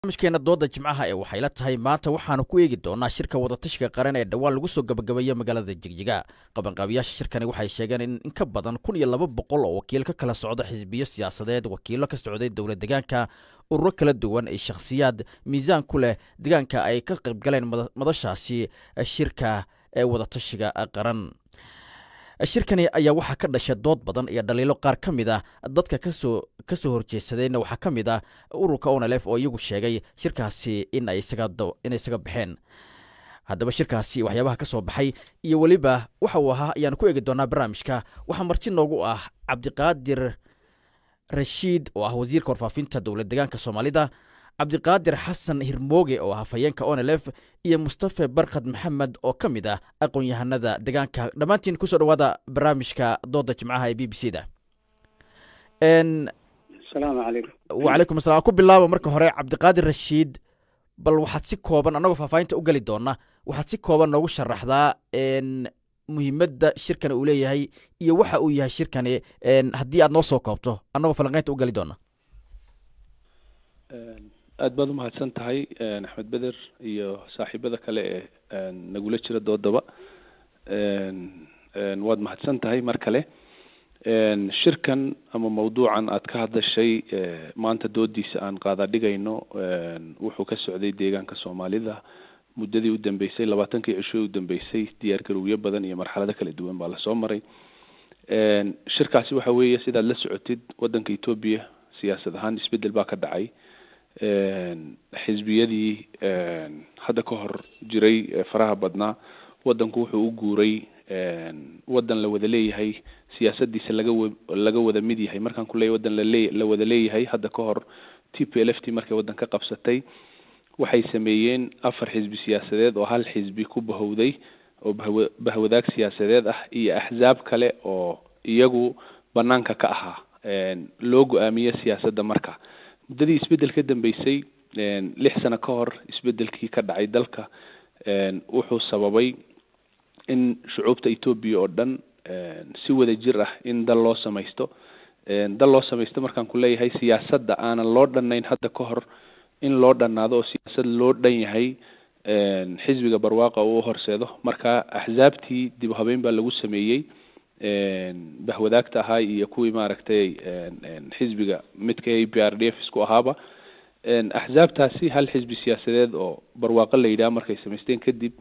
barnaamijkeena dooda jimcaha ee waxay la tahay maanta waxaanu ku eegi doonaa shirka wadatashiga qaran ee dhowaan lagu soo gabagabeeya magaalada jigjiga qabanqaabiyaasha shirkani waxay sheegeen in in ka badan kun iyo laba boqol oo wakiil ka kala socda xisbiyo siyaasadeed wakiilo ka socday dowlad degaanka ururo kala duwan ee shakhsiyaad miisaan ku leh degaanka ay ka qaybgaleen madashaasi shirka ee wadatashiga qaran shirkani ayaa waxaa ka dhashay dood badan iyo dhaliilo qaar ka mid ah dadka kasoo ka soo horjeesadeenna waxaa ka mid ah ururka onalef oo iyagu sheegay shirkaasi in ay isagainay isaga baxeen haddaba shirkaasi waxyaabaha ka soo baxay iyo weliba waxa uu ahaa ayaanu ku eegi doonaa barnaamijka waxaa marti noogu ah cabdiqaadir rashiid oo ah wasiirka warfaafinta dowlad degaanka soomaalida cabdiqaadir xasan hirmooge oo ah hafayeenka onelef iyo mustafe barkad maxamed oo ka mid ah aqoon-yahanada degaanka dhammaantiin kusoo dhawaada barnaamijka dooda jimcaha ee b b c da asalaamu calaykum wacalaykum assalam ku bilaaba marka hore cabdiqaadir rashiid bal waxaad si kooban annagoo faahfaahinta u geli doona waxaad si kooban noogu sharaxdaa muhiimadda shirkani uu leeyahay iyo waxa uu yahay shirkani haddii aad noo soo koobto annagoo falanqeynta u geli doona aad baad umahadsan tahay axmed beder iyo saaxiibada kale ee nagula jira doodaba waad mahadsan tahay mar kale shirkan ama mawduucan aad ka hadashay maanta doodiisa aan qaada dhigayno wuxuu ka socday deegaanka soomaalida muddadii u dambeysay labaatankii cisho u dambeysay diyaar garowyo badan iyo marxalado kala duwan baa lasoo maray shirkaasi waxa weeye sidaad la socotid wadanka etoobiya siyaasad ahaan isbedel baa ka dhacay xisbiyadii hadda ka hor jiray faraha badnaa wadanku wuxuu u guuray wadan la wada leeyahay siyaasadiisa laga laga wada mid yahay markaan ku leeyahy wadan lale la wada leeyahay hadda ka hor t p l f t markay wadan ka qabsatay waxay sameeyeen afar xisbi siyaasadeed oo hal xisbi ku bahowday oo bahwa bahwadaag siyaasadeed ah iyo axzaab kale oo iyagu banaanka ka ahaa loo go-aamiye siyaasadda marka muddadii isbedel ka dambeysay lix sano ka hor isbedelkii ka dhacay dalka wuxuu sababay in shucuubta etoobiya oo dhan si wada jir ah in dal loo samaysto dal loo samaysto markaan ku leeyahay siyaasadda aanan loo dhannayn hadda ka hor in loo dhannaado oo siyaasad loo dhan yahay xisbiga barwaaqa uu horseedo marka axzaabtii dib habeyn baa lagu sameeyey bahwadaagta ahaa iyo kuwii maaragtay xisbiga midka a p r d f isku ahaaba axzaabtaasi hal xisbi siyaasadeed oo barwaaqo la yidhaha markay samaysteen kadib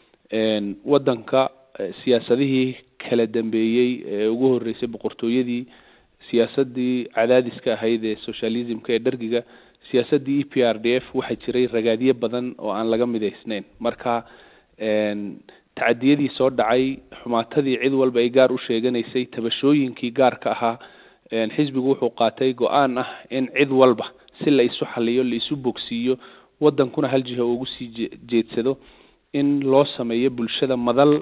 wadanka siyaasadihii kala dambeeyey ee ugu horeysay boqortooyadii siyaasadii cadaadiska ahayd ee socialismka ee dhargiga siyaasadii e p r d f waxaa jiray ragaadyo badan oo aan laga midaysnayn marka tacadiyadii soo dhacay xumaatadii cid walba ay gaar u sheeganaysay tabashooyinkii gaarka ahaa xisbigu wuxuu qaatay go-aan ah in cid walba si la isu xaliyo la isu bogsiiyo wadankuna hal jiha ugu sii jeedsado in loo sameeyo bulshada madal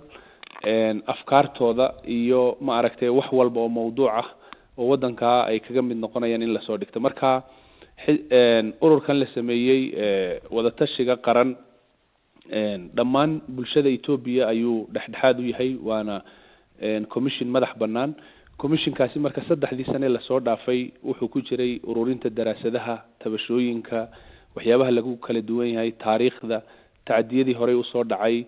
afkaartooda iyo ma aragtay wax walba oo mawduuc ah oo wadankaa ay kaga mid noqonayaan in lasoo dhigto marka ururkan la sameeyey wadatashiga qaran dhammaan bulshada etoobiya ayuu dhexdhexaad u yahay waana commission madax banaan commissionkaasi marka saddexdii sane lasoo dhaafay wuxuu ku jiray ururinta daraasadaha tabashooyinka waxyaabaha lagu kala duwan yahay taariikhda tacadiyadii horey usoo dhacay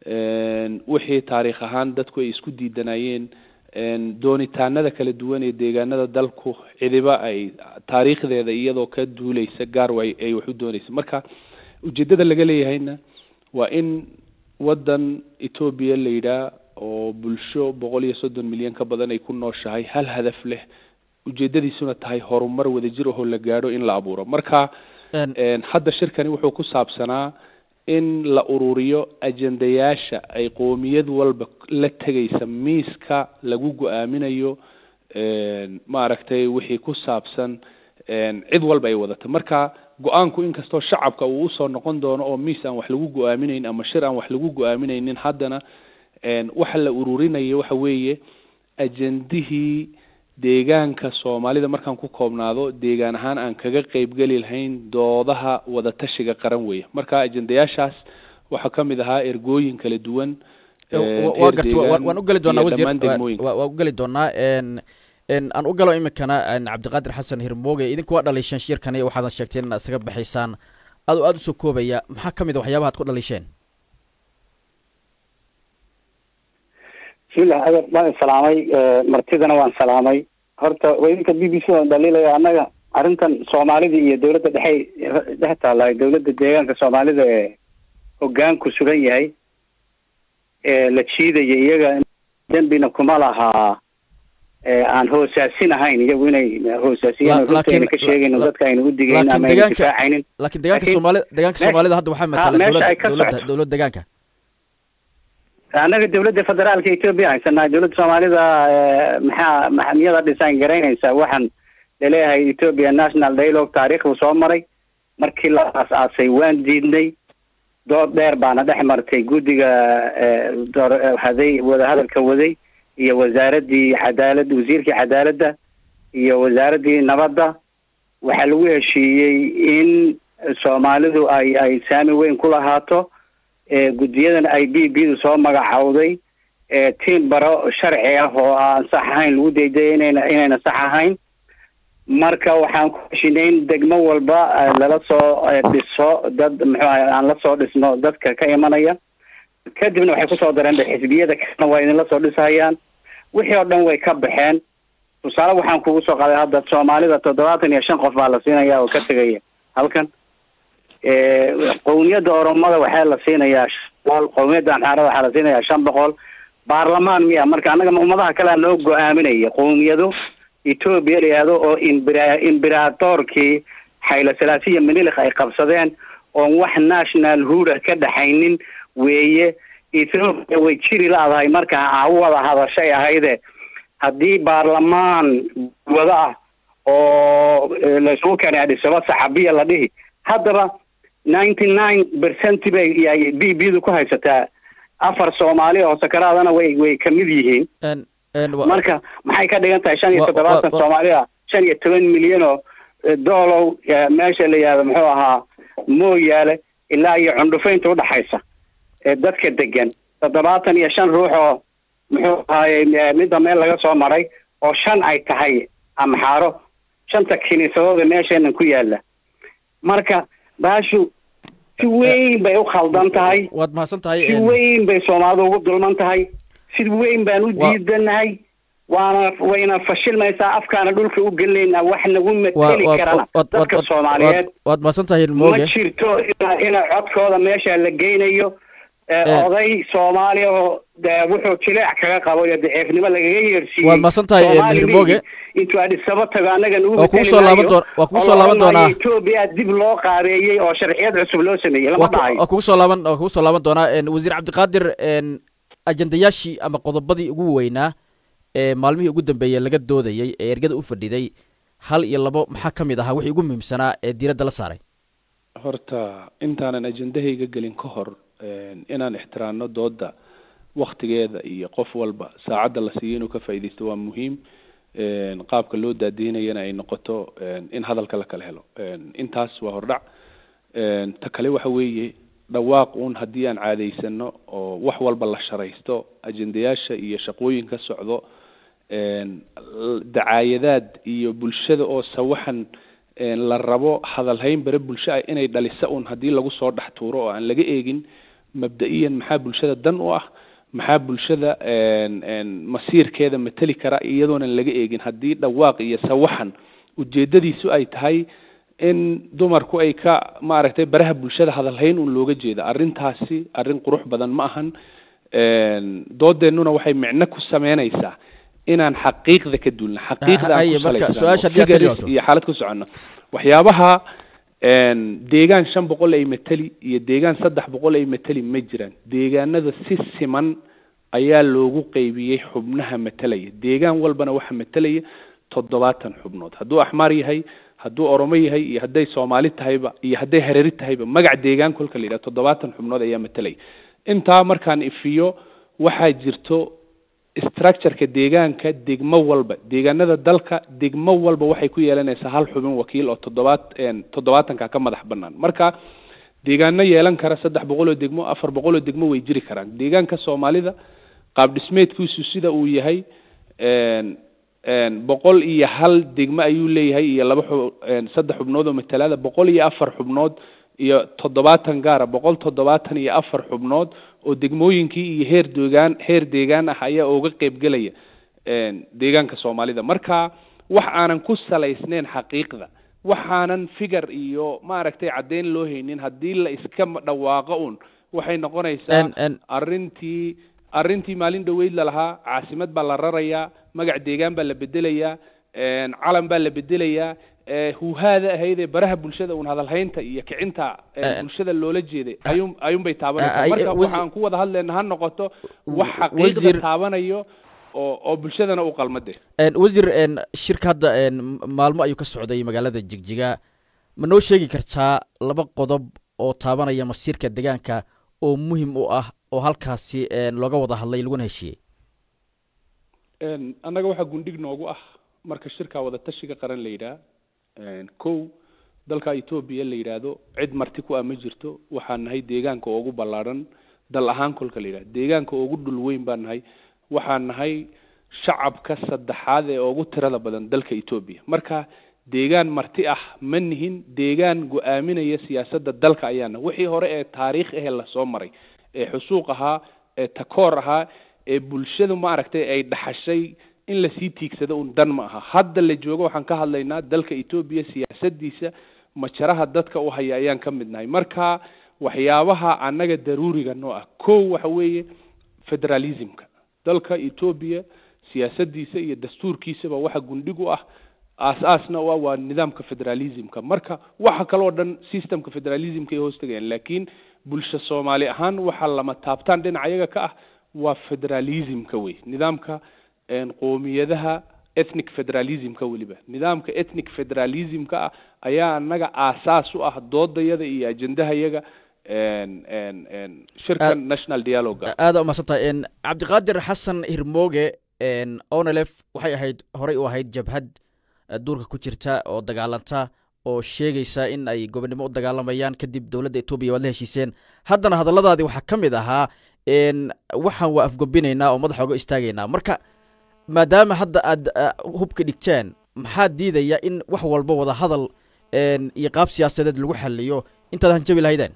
wixii taariikh ahaan dadku ay isku diidanayeen doonitaanada kala duwan ee deegaanada dalku cidiba ay taariikhdeeda iyadoo ka duuleysa gaar way ay wax u dooneysa marka ujeedada laga leeyahayna waa in wadan etoobiya la yidhaah oo bulsho boqol iyo soddon milyan ka badan ay ku nooshahay hal hadaf leh ujeedadiisuna tahay horumar wadajir ahoo la gaadho in la abuuro marka hadda shirkani wuxuu ku saabsanaa in la ururiyo ajendayaasha ay qoomiyad walba la tegaysa miiska lagu go-aaminayo maaragtay wixii ku saabsan cid walba ay wadato marka go-aanku inkastoo shacabka uu usoo noqon doono oo miis aan wax lagu go-aaminayn ama shir aan wax lagu go-aaminaynin haddana waxa la ururinayo waxa weeye ajendihii deegaanka soomaalida markaan ku koobnaado deegaan ahaan aan kaga qeybgeli lahayn doodaha wadatashiga qaran weeye marka ajendayaashaas waxaa kamid ahaa ergooyin kala duwan wa garta waan u geli doonaa wasiir waa u geli doonaa aan u galo iminkana cabdiqaadir xasan hirmooge idinku waa dhaliishan shirkani waxaadan sheegteen inaad isaga baxaysaan adoo aada usoo koobaya maxaa ka mid a waxyaabaha ad ku dhaliisheen bismillah adeer waan salaamay martidana waan salaamay horta idinka b b c waan dhaliilaya annaga arrintan soomaalida iyo dawladda dhexey dhex taalla dawladda deegaanka soomaalida ee hogaanku sugan yahay ee la jiidaya iyaga dembina kuma lahaa aan hoosaasin ahayn iyagu inay hoosaasiyeen oo runta ayna ka sheegayno dadka ayna u digayn ama ayna difaacaynin laakiin deegaanka soomaalida deegaanka soomaalida hadda waxaa matala meesha ay ka dowladda socoto. dowladda deegaanka annaga dawladda federaalka etoobiya haysanaa dawladda soomaalida eh, maxaa maxamiyada design garaynaysa waxaan laleeyahay ethiopia national dialogue taariikh buu soo maray markii la aas-aasay waan diidnay dood dheer baana dhex martay guddiga eh, door- eh, haday wadahadalka waday iyo wasaaraddii cadaalad wasiirkii cadaaladda iyo wasaaraddii nabadda waxaa lagu heshiiyey in soomaalidu ay ay saami weyn ku lahaato ee guddiyadan ay b b du soo magacowday ee tiim baro sharci ah oo aan sax ahayn lagu daydaya inayna inayna sax ahayn marka waxaan ku heshinay in degmo walba eh, lala soo eh, dhiso dad muxuu ahay aan la soo dhisno dadka ka imanaya kadibna waxay kusoo dareen de xisbiyada kalena waa idinla soo dhisahayaan wixii oo dhan way ka baxeen tusaale waxaan kugu soo qaaday hadda soomaalida toddobaatan iyo shan qof baa la siinaya oo ka tegaya halkan Eh, qowmiyadda oromada waxaa la siinayaa shan boqol qowmiyadda amxaarada waxaa la siinayaa shan boqol baarlamaan miya marka annaga ummadaha kale noo go-aaminaya qowmiyado etoobiya la yihahdo oo imbira imberatorkii xayla salaasiya minilik ay qabsadeen oon wax national huda ka dhaxaynin weeye ethoopia way jiri la-dahay marka ha u wada hadashay ahayde haddii baarlamaan wado ah oo eh, laysugu keenay adhisaba saxabiya la dhihi haddaba ninety nine percent bay yay b b du ku haysataa afar soomaali oo sakaraadana way way kamid yihiin En- en wa- marka maxay ka dhigan tahay shan iyo Wa- wa- toddobaatan wa- soomaali ah shan iyo toban milyan oo eh, doolow eh, meesha la yihahdo muxuu ahaa mooyaale ilaa iyo cundhufaynta udhaxaysa ee dadka degan toddobaatan iyo shan ruux oo muxuu ahaaye eh, midda meel laga soo maray oo shan ay tahay amxaaro shanta kiniisadooda meesheenan ku yaala marka baashu si weyn bay u khaldan tahay waad mahadsan tahay si en- weyn bay soomaalidu ugu dulman tahay si weyn baan u Wa- diidanahay waana wayna fashilmaysaa afkaana dhulka u gelinaynaa wax nagu wa- mateli wa- karana waad- dadka waad- soomaaliyeed waad- waad mahadsan tahay ma mooge jirto ina ina codkooda meesha la geynayo ee, Eh. oday soomaaliya oo dee wuxuu jileec kaga qabo iyo daciifnimo lagaga yeersiiyey Waad mahadsan tahay, eh, Soomaali Mr. Moge. League intuu adhisaba tago annaga nagu Waa kugu mateli soo laaban maayo, doon- waa kugu oo soo la laaban odhan maayo doonaa. Ethiopia dib loo qaabeeyey oo sharciyad cusub loo sameeyey lama waa ku- dhahayo waa kugu soo laaban waa kugu soo laaban doonaa en, wasiir cabdiqaadir en, ajendayaashii ama qodobadii ugu weynaa ee maalmihii ugu dambeeyey laga doodayey ee ergada u fadhiday hal iyo labo maxaa ka mid ahaa wixii ugu muhiimsanaa ee diiradda la saaray horta intaanan ajendahayga gelin ka hor een, inaan ixtiraamno dooda waktigeeda iyo qof walba saacadda la siiyo inuu ka faa'iidaysto waa muhiim een, qaabka loo daadiinayana ay noqoto een, in hadalka la kala helo een, intaas waa hordhac een, ta kale waxa weeye dhawaaq uun haddii aan caadaysano oo wax walba la sharaysto ajendayaasha iyo shaqooyin ka socdo een, l- dacaayadaad iyo bulshada oo sawaxan een, la rabo hadalhayn bare bulsho ah inay dhalisa un haddii lagu soo dhex tuuro oo aan laga eegin mabda-iyan maxaa bulshada dan u ah maxaa bulshada een, een, masiirkeeda mateli kara iyadoonan laga eegin haddii dhawaaq iyo sawaxan ujeedadiisu ay tahay in dumarku ay ka maaragtay baraha bulshada hadalhayn un looga jeeda arrintaasi arrin qurux badan ma ahan een, doodeennuna waxay micno ku sameynaysaa inaan xaqiiqda ka duulna xaqiiqda aan haye, ku marka salaysano, su-aasha haddii aad ka figures jawaabto. iyo xaalad ku socono waxyaabaha een, deegaan shan boqol ay mateli iyo deegaan saddex boqol ay mateli ma jiraan deegaanada si siman ayaa loogu qeybiyey xubnaha matelaya deegaan walbana waxa matelaya toddobaatan xubnood hadduu axmaar yahay hadduu oromo yahay iyo hadday soomaali tahayba iyo hadday hareeri tahayba magac deegaan kolka la yidhaha toddobaatan xubnood ayaa matelaya intaa markaan ifiyo waxaa jirto structureka deegaanka degmo walba deegaanada dalka degmo walba waxay ku yeelanaysaa hal xubin wakiil oo toddobaat een, toddobaatanka ka madax banaan marka deegaano yeelan kara saddex boqol oo degmo afar boqol oo degmo way jiri karaan deegaanka soomaalida qaab dhismeedkiisu sida uu yahay een, een, boqol iyo hal degmo ayuu leeyahay iyo laba xub een, saddex xubnood oo matalada boqol iyo afar xubnood iyo toddobaatan gaara boqol toddobaatan iyo afar xubnood oo degmooyinkii iyo heer deegaan heer deegaan ah ayaa uga qeybgelaya deegaanka soomaalida marka wax aanan ku salaysneyn xaqiiqda waxaanan figar iyo maaragtay caddeyn loo haynin haddii la iska dhawaaqo un waxay noqonaysaa arrintii arrintii maalin dhaweyd lalahaa caasimad baa la rarayaa magac deegaan baa la bedelayaa calan baa la bedelayaa huhaada ahayd ee baraha bulshada un hadalhaynta iyo kicinta bulshada loola jeeday ayuun ayuun bay taabanaysaa marka waxaan ku wada hadlayna ha noqoto wax xaqiiqda taabanayo oo oo bulshadana u qalmade wasiir shirka hadda maalmo ayuu ka socday magaalada jigjiga ma noo sheegi kartaa laba qodob oo taabanaya masiirka deegaanka oo muhim u ah oo halkaasi looga wada hadlay laguna heshiiyey annaga waxaa gundhig noogu ah marka shirka wadatashiga qaran la yidhaah kow dalka etoobiya la yidhaahdo cid marti ku ah ma jirto waxaan nahay deegaanka ugu ballaadhan dal ahaan kolka la yidhahdo deegaanka ugu dhul weyn baan nahay waxaan nahay shacabka saddexaad ee ugu tirada badan dalka etoobiya marka deegaan marti ah ma nihin deegaan go-aaminaya siyaasadda dalka ayaana wixii hore ee taariikh ahee lasoo maray ee xusuuq ahaa ee takoor ahaa ee bulshadu maaragtay ay dhaxashay in lasii tiigsado un dan ma aha hadda la joogo waxaan ka hadlaynaa dalka etoobiya siyaasadiisa majaraha dadka u haya ayaan ka mid nahay marka waxyaabaha annaga daruuriga noo ah kow waxa weeye federalismka dalka etoobiya siyaasadiisa iyo dastuurkiisaba waxa gundhig u ah aas-aasna u ah waa nidaamka federalismka marka waxa kaloo dhan systemka federalismka ay hoostagayaan laakiin bulsho soomaali ahaan waxa lama taabtaan dhinaca iyaga ka ah waa federalismka wey nidaamka qoomiyadaha ethnic federalismka weliba nidaamka ethnic federalismka ah ayaa anaga aasaas u ah doodayada iyo ajendahayaga shirkan national dialoga aada umahadsan tahay cabdiqaadir xasan hirmooge onelef waxay ahayd horey u ahayd jabhad duurka ku jirta oo dagaalanta oo sheegaysa in ay gobonnimo u dagaalamayaan kadib dowladda etoobiya waad la heshiiseen haddana hadalladaadii waxaa ka mid ahaa waxaan waa afgobinaynaa oo madaxa oga istaagaynaa marka maadaama hadda aad hubka dhigteen maxaa diidaya in wax walba wada hadal iyo qaab siyaasadeed lagu xaliyo intaad hanjabi lahaydeen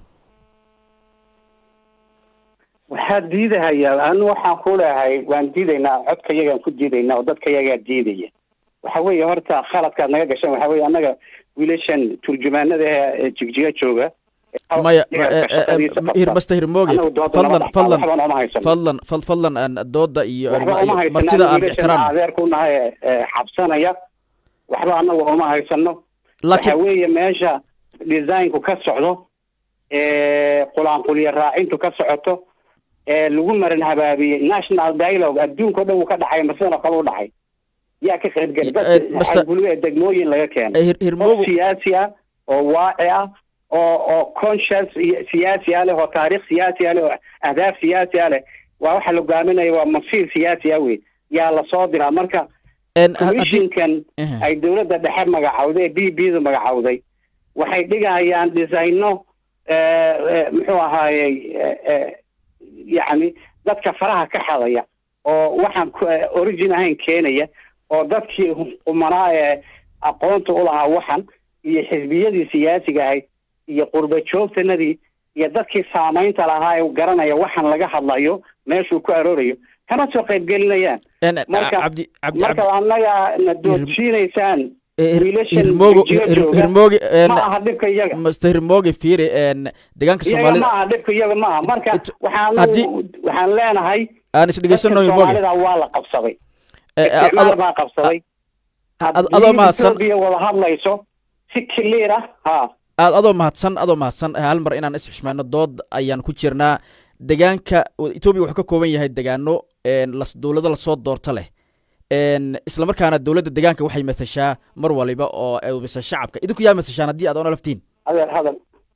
waxaa diidahaya anu waxaan ku leehay waan diidaynaa codka yagaan ku diidaynaa oo dadka yagaa diidaya waxa weeye horta khaladkaad naga gashaan waxa weye annaga wiilashan turjumaanada ee jigjiga jooga maya master hirmooge fadlan fadlan fadlan fadlan aan dooda iyo martida aan ixtiraam adeer ku nahay xabsanaya waxba anagu uma haysano waxa weeye meesha designku ka socdo qulaanqulya raacintu ka socoto lagu maran habaabiyey national dialogue adduunka o dhan uu ka dhacay masidano kale u dhacay yaa ka qaybgeli dadka degmooyin laga keenay qof siyaasi ah oo waaci ah oo oo conscious siyaasi ah leh oo taariikh siyaasi ah leh oo ahdaaf siyaasi ah leh waa waxa la hogaaminaya waa masiir siyaasi ah wey yaa lasoo diraa marka commissionkan ay dowladda dhexe magacawday ee b b da magacawday waxay dhigayaan designo muxuu ahaayey yacni dadka faraha ka xadaya oo waxaan origin ahayn keenaya oo dadkii qumanaa ee aqoonta u lahaa waxan iyo xisbiyadii siyaasiga ahayd iyo qurba joogtanadii iyo dadkii saamaynta lahaa ee garanaya waxaan laga hadlayo meeshuu ku aroorayo kama soo qaybgelinayaan marka marka annaga na doodsiinaysaan hirmooge ma aha dhibka iyaga master hirmooge fiiri deegaanka iyaga soomaalida ma aha dhibka iyaga ma aha marka waxaan waxaan leenahay aan isdhegeysano hirmooge soomaalida waa la qabsaday isticmaal baa qabsaday adoo mahadsan etoobiya wada hadlayso si clear ah ha aad adoo mahadsan adoo mahadsan hal mar inaan isxushmayno dood ayaan ku jirnaa deegaanka etoobiya wuxuu ka kooban yahay deegaano las dowlado lasoo doorto leh isla markaana dowladda deegaanka waxay matashaa mar waliba oo ubisa shacabka idinku yaa matashaan haddii aad oona laftiin adeer hadal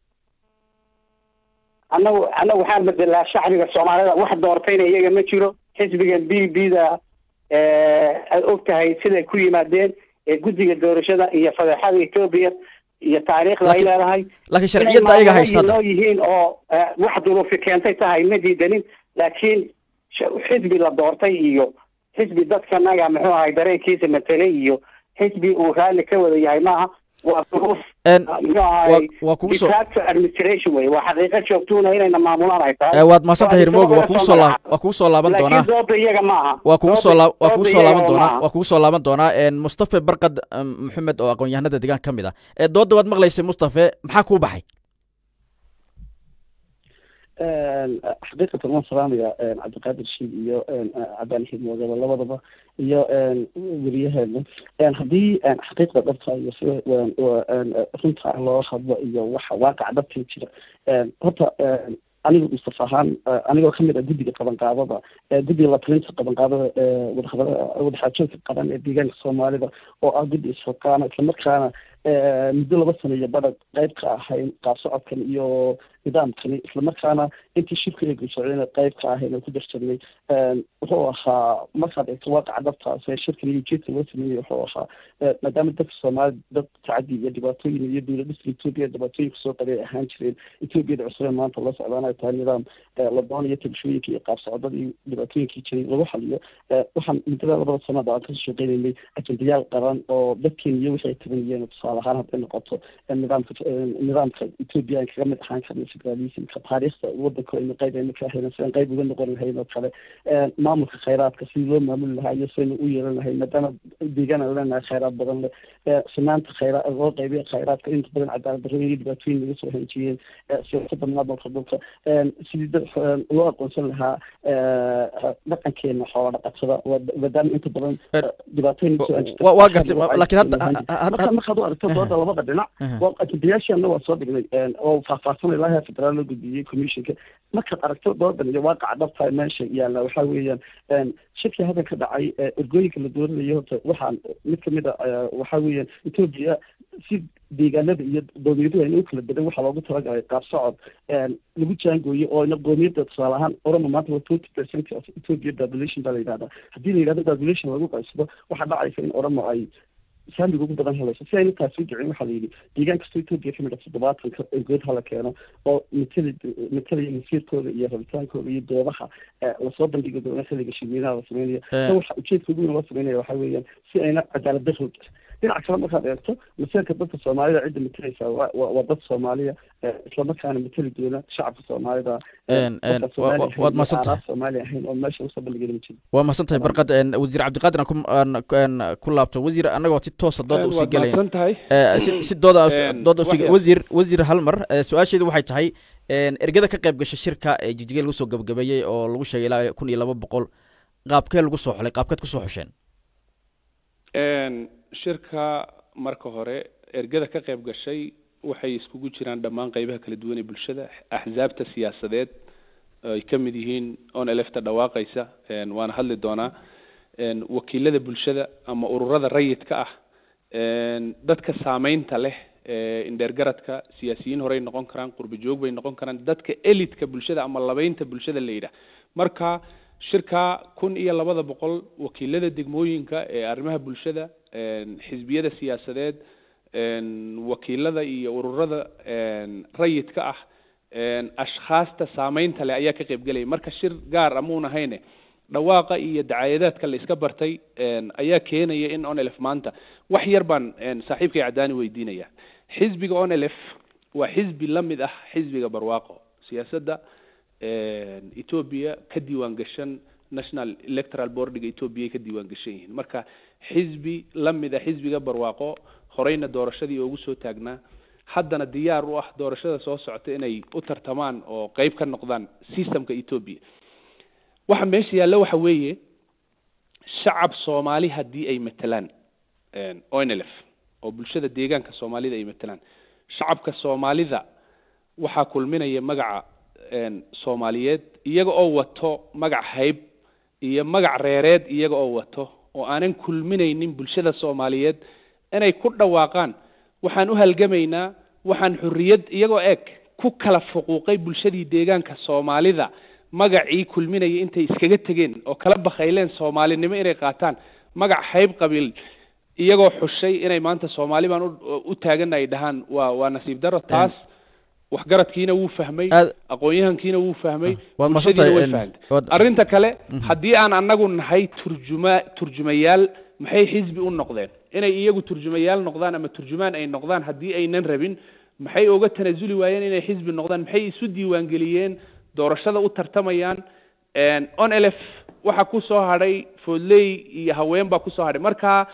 annagu annagu waxaan bedelaa shacbiga soomaalida wax doortayna iyaga ma jiro xisbiga b b da aad og tahay siday ku yimaadeen ee guddiga doorashada iyo fadeexada etoobiya iyo taariikhda ay leedahay laakiin sharciyadda ayaga haysta noo yihiin oo wax duruufi keentay tahay ma diidanin laakiin xisbi la doortay iyo xisbi dadkanaga muxuu ahay dareenkiisa matelay iyo xisbi uu raalli ka wada yahay maaha waa duruuf muxuu ahay waa kugu soo dictator administration wey waa xaqiiqo joogtuuna inayna maamulaan ay tahay waad mahadsantahay hirmooga waa kugu soo laab waa kugu soo laaban doonaa laakiin dooda iyaga ma aha waa kugu soo laab waa kugu Dooda soo laaban iyaga doonaa maaha. waa kugu soo laaban doonaa mustafe barkad maxamed oo aqoon-yahanada deegaan ka mid ah ee doodda waad maqlaysay mustafe maxaa kuu baxay xaqiiqatan waan salaamaya cabdiqaadir shiid iyo cabaan xidmoodaba labadaba iyo weriyaheena haddii xaqiiqda dhabta iyo sida runta loo hadlo iyo waxa waaqaca dhabta jira horta aniga mustafa ahaan anigoo kamid ah guddiga qabanqaadada guddiga latalinta qabanqaadada wadaxaajoodka qaran ee deegaanka soomaalida oo ah guddi isxilqaana islamarkaana muddo laba sano iyo badha qayb ka ahayn qaab socodkan iyo nidaamkani islamarkaana intii shirka eegu socdayna qayb ka ahayn oo ku darsanay wuxuu ahaa markaad eegto waaqaca dhabtaas ee shirkan iyo ujeedka loo sameeyey wuxuu ahaa maadaama dadka soomaalida dad tacadi iyo dhibaatooyin iyo dowladhiska etoobiya dhibaatooyinka soo qabay ay ahaan jireen etoobiyada cusubee maanta la socdaan ay tahay nidaam la doonayo tabashooyinka iyo qaab socdada iyo dhibaatooyinkii jiray lagu xaliyo waxaan muddada labada sanada aan kasoo shaqeynaynay ajendayaal qaran oo dadkeena iyo wixii ay tabanayeen tusaale ahaan hadday noqoto nidaamka nidaamka etoobiya aan kaga mid ahaan karna federalismka taariikhda wadanka aynu qayb aynu ka hayna sidaan qayb uga noqon lahayn oo kale maamulka khayraadka sidii loo maamuli lahaa iyo sidaynu u yeelan lahayn maadaama deegaan aan leenahay khayraad badan leh sinaanta khayraa loo qaybiya khayraadka inta badan cadaalad darro iyo dhibaatooyin laga soo hanjiyeen siyaasadda maamulka dhulka sidii dad loo aqoonsan lahaa dhaqankeena xoola dhaqatada maadaama inta badan dhibaatooyin waa gartay laakiin hadda marka markaad u aragto dooda labada dhinac ajendayaashaana waa soo dhignay oo faahfaahsanay laha federaal loo gudbiyey commissionka markaad aragto doodan iyo waaqaca dhabta meesha yaalla waxaa weeyaan shirkii hadda ka dhacay ergooyinka la dooranayo horta waxaan mid kamid a waxaa weeyaan etoobiya si deegaanada iyo qowmiyaduhu ayna u kala badan waxaa loogu talagalay qaab socod lagu jaangooyo oo ina qowmiyadda tusaale ahaan orama maanta waa twenty percent of ethiopia population baa la yidhahdaa haddii la yidhahdo population lagu qaybsado waxaa dhacaysa in oramo ay saamiga ugu badan helayso si ayna taasi u dhicin waxaa la yidhi deegaan kastoo etoobiya kamid a toddobaatanka ergood hala keeno oo matali matalaya masiirkooda iyo rabitaankooda iyo doodaha lasoo bandhigi doono xilliga shirweynaha la sameynaya ta waxa ujeedka ugu weyn loo sameynaya waxaa weeyaan si ayna cadaalad darro dhinaca kale markaad eegto masiirka dadka soomaalida cidda matalaysa waa dad soomaaliya islamarkaana matali doona shacabka soomaalida waad mahadsantahay soomaali ahayn oo meesha usoo bandhigana ma jiro waa mahadsantahay barkad wasiir cabdiqaadir aan ku laabto wasiir annagoo si toosa dooda usii gelayn si si dooda dooda usii wasiir wasiir hal mar su-aasheedu waxay tahay ergada ka qayb gashay shirka ee jijigee lagu soo gabagabeeyey oo lagu sheegay ilaa kun iyo laba boqol qaabkee lagu soo xulay qaabkeed kusoo xusheen shirka marka hore ergada ka qayb gashay waxay iskugu jiraan dhammaan qeybaha kala duwan ee bulshada axsaabta siyaasadeed ay ka mid yihiin on elefta dhawaaqaysa waana hadli doonaa wakiilada bulshada ama ururada rayidka ah dadka saameynta leh indheergaradka siyaasiyiin horey noqon karaan qurbi joog bay noqon karaan dadka elitka bulshada ama labeynta bulshada la yidhaah marka shirka kun iyo labada boqol wakiilada degmooyinka ee arrimaha bulshada xisbiyada siyaasadeed wakiilada iyo ururada rayidka ah ashkhaasta saameynta leh ayaa ka qaybgelaya marka shir gaar amuun ahayne dhawaaqa iyo dacaayadaadka la iska bartay ayaa keenaya in onelf maanta wax yar baan saaxiibkay cadaani weydiinaya xisbiga onelf waa xisbi la mid ah xisbiga barwaaqo siyaasadda etoobiya ka diiwaan gashan national electoral boardiga etoobiya ka diiwaan gashan yihiin marka xisbi la mid a xisbiga barwaaqo horeyna doorashadii ugu soo taagnaa haddana diyaar u ah doorashada soo socota inay u tartamaan oo qeyb ka noqdaan systemka etoobiya waxa meesha yaalla waxa weeye shacab soomaali haddii ay matalaan onlf oo bulshada deegaanka soomaalida ay matalaan shacabka soomaalida waxaa kulminaya magaca soomaaliyeed iyaga oo wato magac hayb iyo magac reereed iyaga oo wato oo aanan kulminaynin bulshada soomaaliyeed inay ku dhawaaqaan waxaan u halgamaynaa waxaan xurriyad iyagoo eg ku kala fuquuqay bulshadii deegaanka soomaalida magacii kulminaya intay iskaga tegeen oo kala bakayleen soomaalinimo inay qaataan magac hayb qabiil iyagoo xushay inay maanta soomaali baan u taagana ay dhahaan waa waa nasiib daro taas waxgaradkiina wuu fahmay aqoon-yahankiina wuu fahmay bulshadiina way fahamtay arrinta kale haddii aan anagu nahay turjuma turjumayaal maxay xisbi u noqdeen inay iyagu turjumayaal noqdaan ama turjumaan ay noqdaan haddii aynan rabin maxay uga tanasuli waayeen inay xisbi noqdaan maxay isu diiwaangeliyeen doorashada u tartamayaan on elf waxa ku soo hadhay foodley iyo haween baa kusoo hadhay marka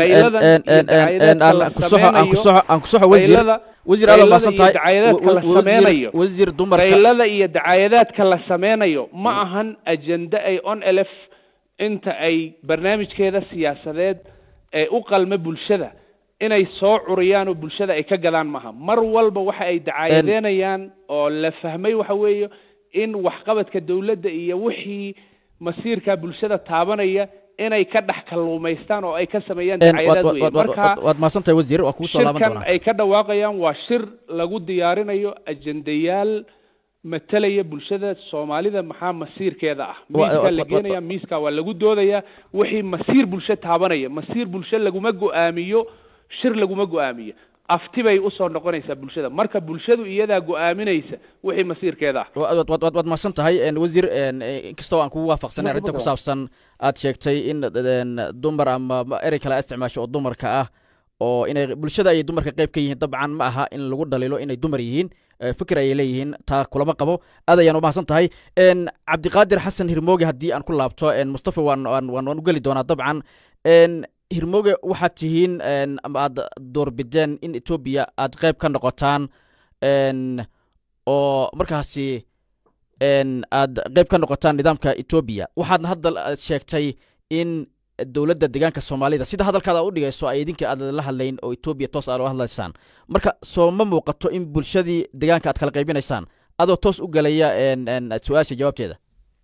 wasiir dumarka qaylada iyo dacaayadaadka la sameynayo ma ahan ajende ay on elf inta ay barnaamijkeeda siyaasadeed ee u qalma bulshada inay soo curiyaan oo bulshada ay ka gadaan maaha mar walba waxa ay dacaayadeynayaan oo la fahmay waxa weeye in waxqabadka dawladda iyo wixii masiirka bulshada taabanaya inay ka dhex kalluumaystaan oo ay ka sameeyaan dacaayadaad weye marka waad mahadsantahay wasiir waa kugu soo laaban shirkan doonaa ay ka dhawaaqayaan waa shir lagu diyaarinayo ajendayaal matalaya bulshada soomaalida maxaa masiirkeeda ah Wa- miiskaa wa- la wa- geenaya miiskaa waa lagu doodaya wixii masiir bulsho taabanaya masiir bulsho laguma go-aamiyo shir laguma go-aamiyo afti bay usoo noqonaysaa bulshada marka bulshadu iyadaa go-aaminaysa wixii masiirkeeda ah waad waad waad mahadsan tahay en, wasiir en, eh, inkastoo aan kugu waafaqsanay arrinta ku saabsan aad sheegtay in en, dumar ama ma- erey kale aad isticmaasho oo dumarka ah oo inay bulshada ay dumarka qayb ka yihiin dabcan ma aha in lagu dhaliilo inay dumar yihiin eh, fikir ayay leeyihiin taa kulama qabo aad ayaan umahadsan tahay en, cabdiqaadir xasan hirmooge haddii aan ku laabto en, mustafa waan waan waan waan u geli doonaa dabcan en, hirmooge waxaad tihiin en, ama aad doorbideen in etoobiya aad qayb ka noqotaan en, oo markaasi en, aad qayb ka noqotaan nidaamka etoobiya waxaadna hadda aad sheegtay in dowladda deegaanka soomaalida sida hadalkaada aad u dhigayso ay idinka aad la hadlayn oo etoobiya toos aad ula hadlaysaan marka soo ma muuqato in bulshadii deegaanka aad kala qaybinaysaan adoo toos u gelaya en, en, su-aasha jawaabteeda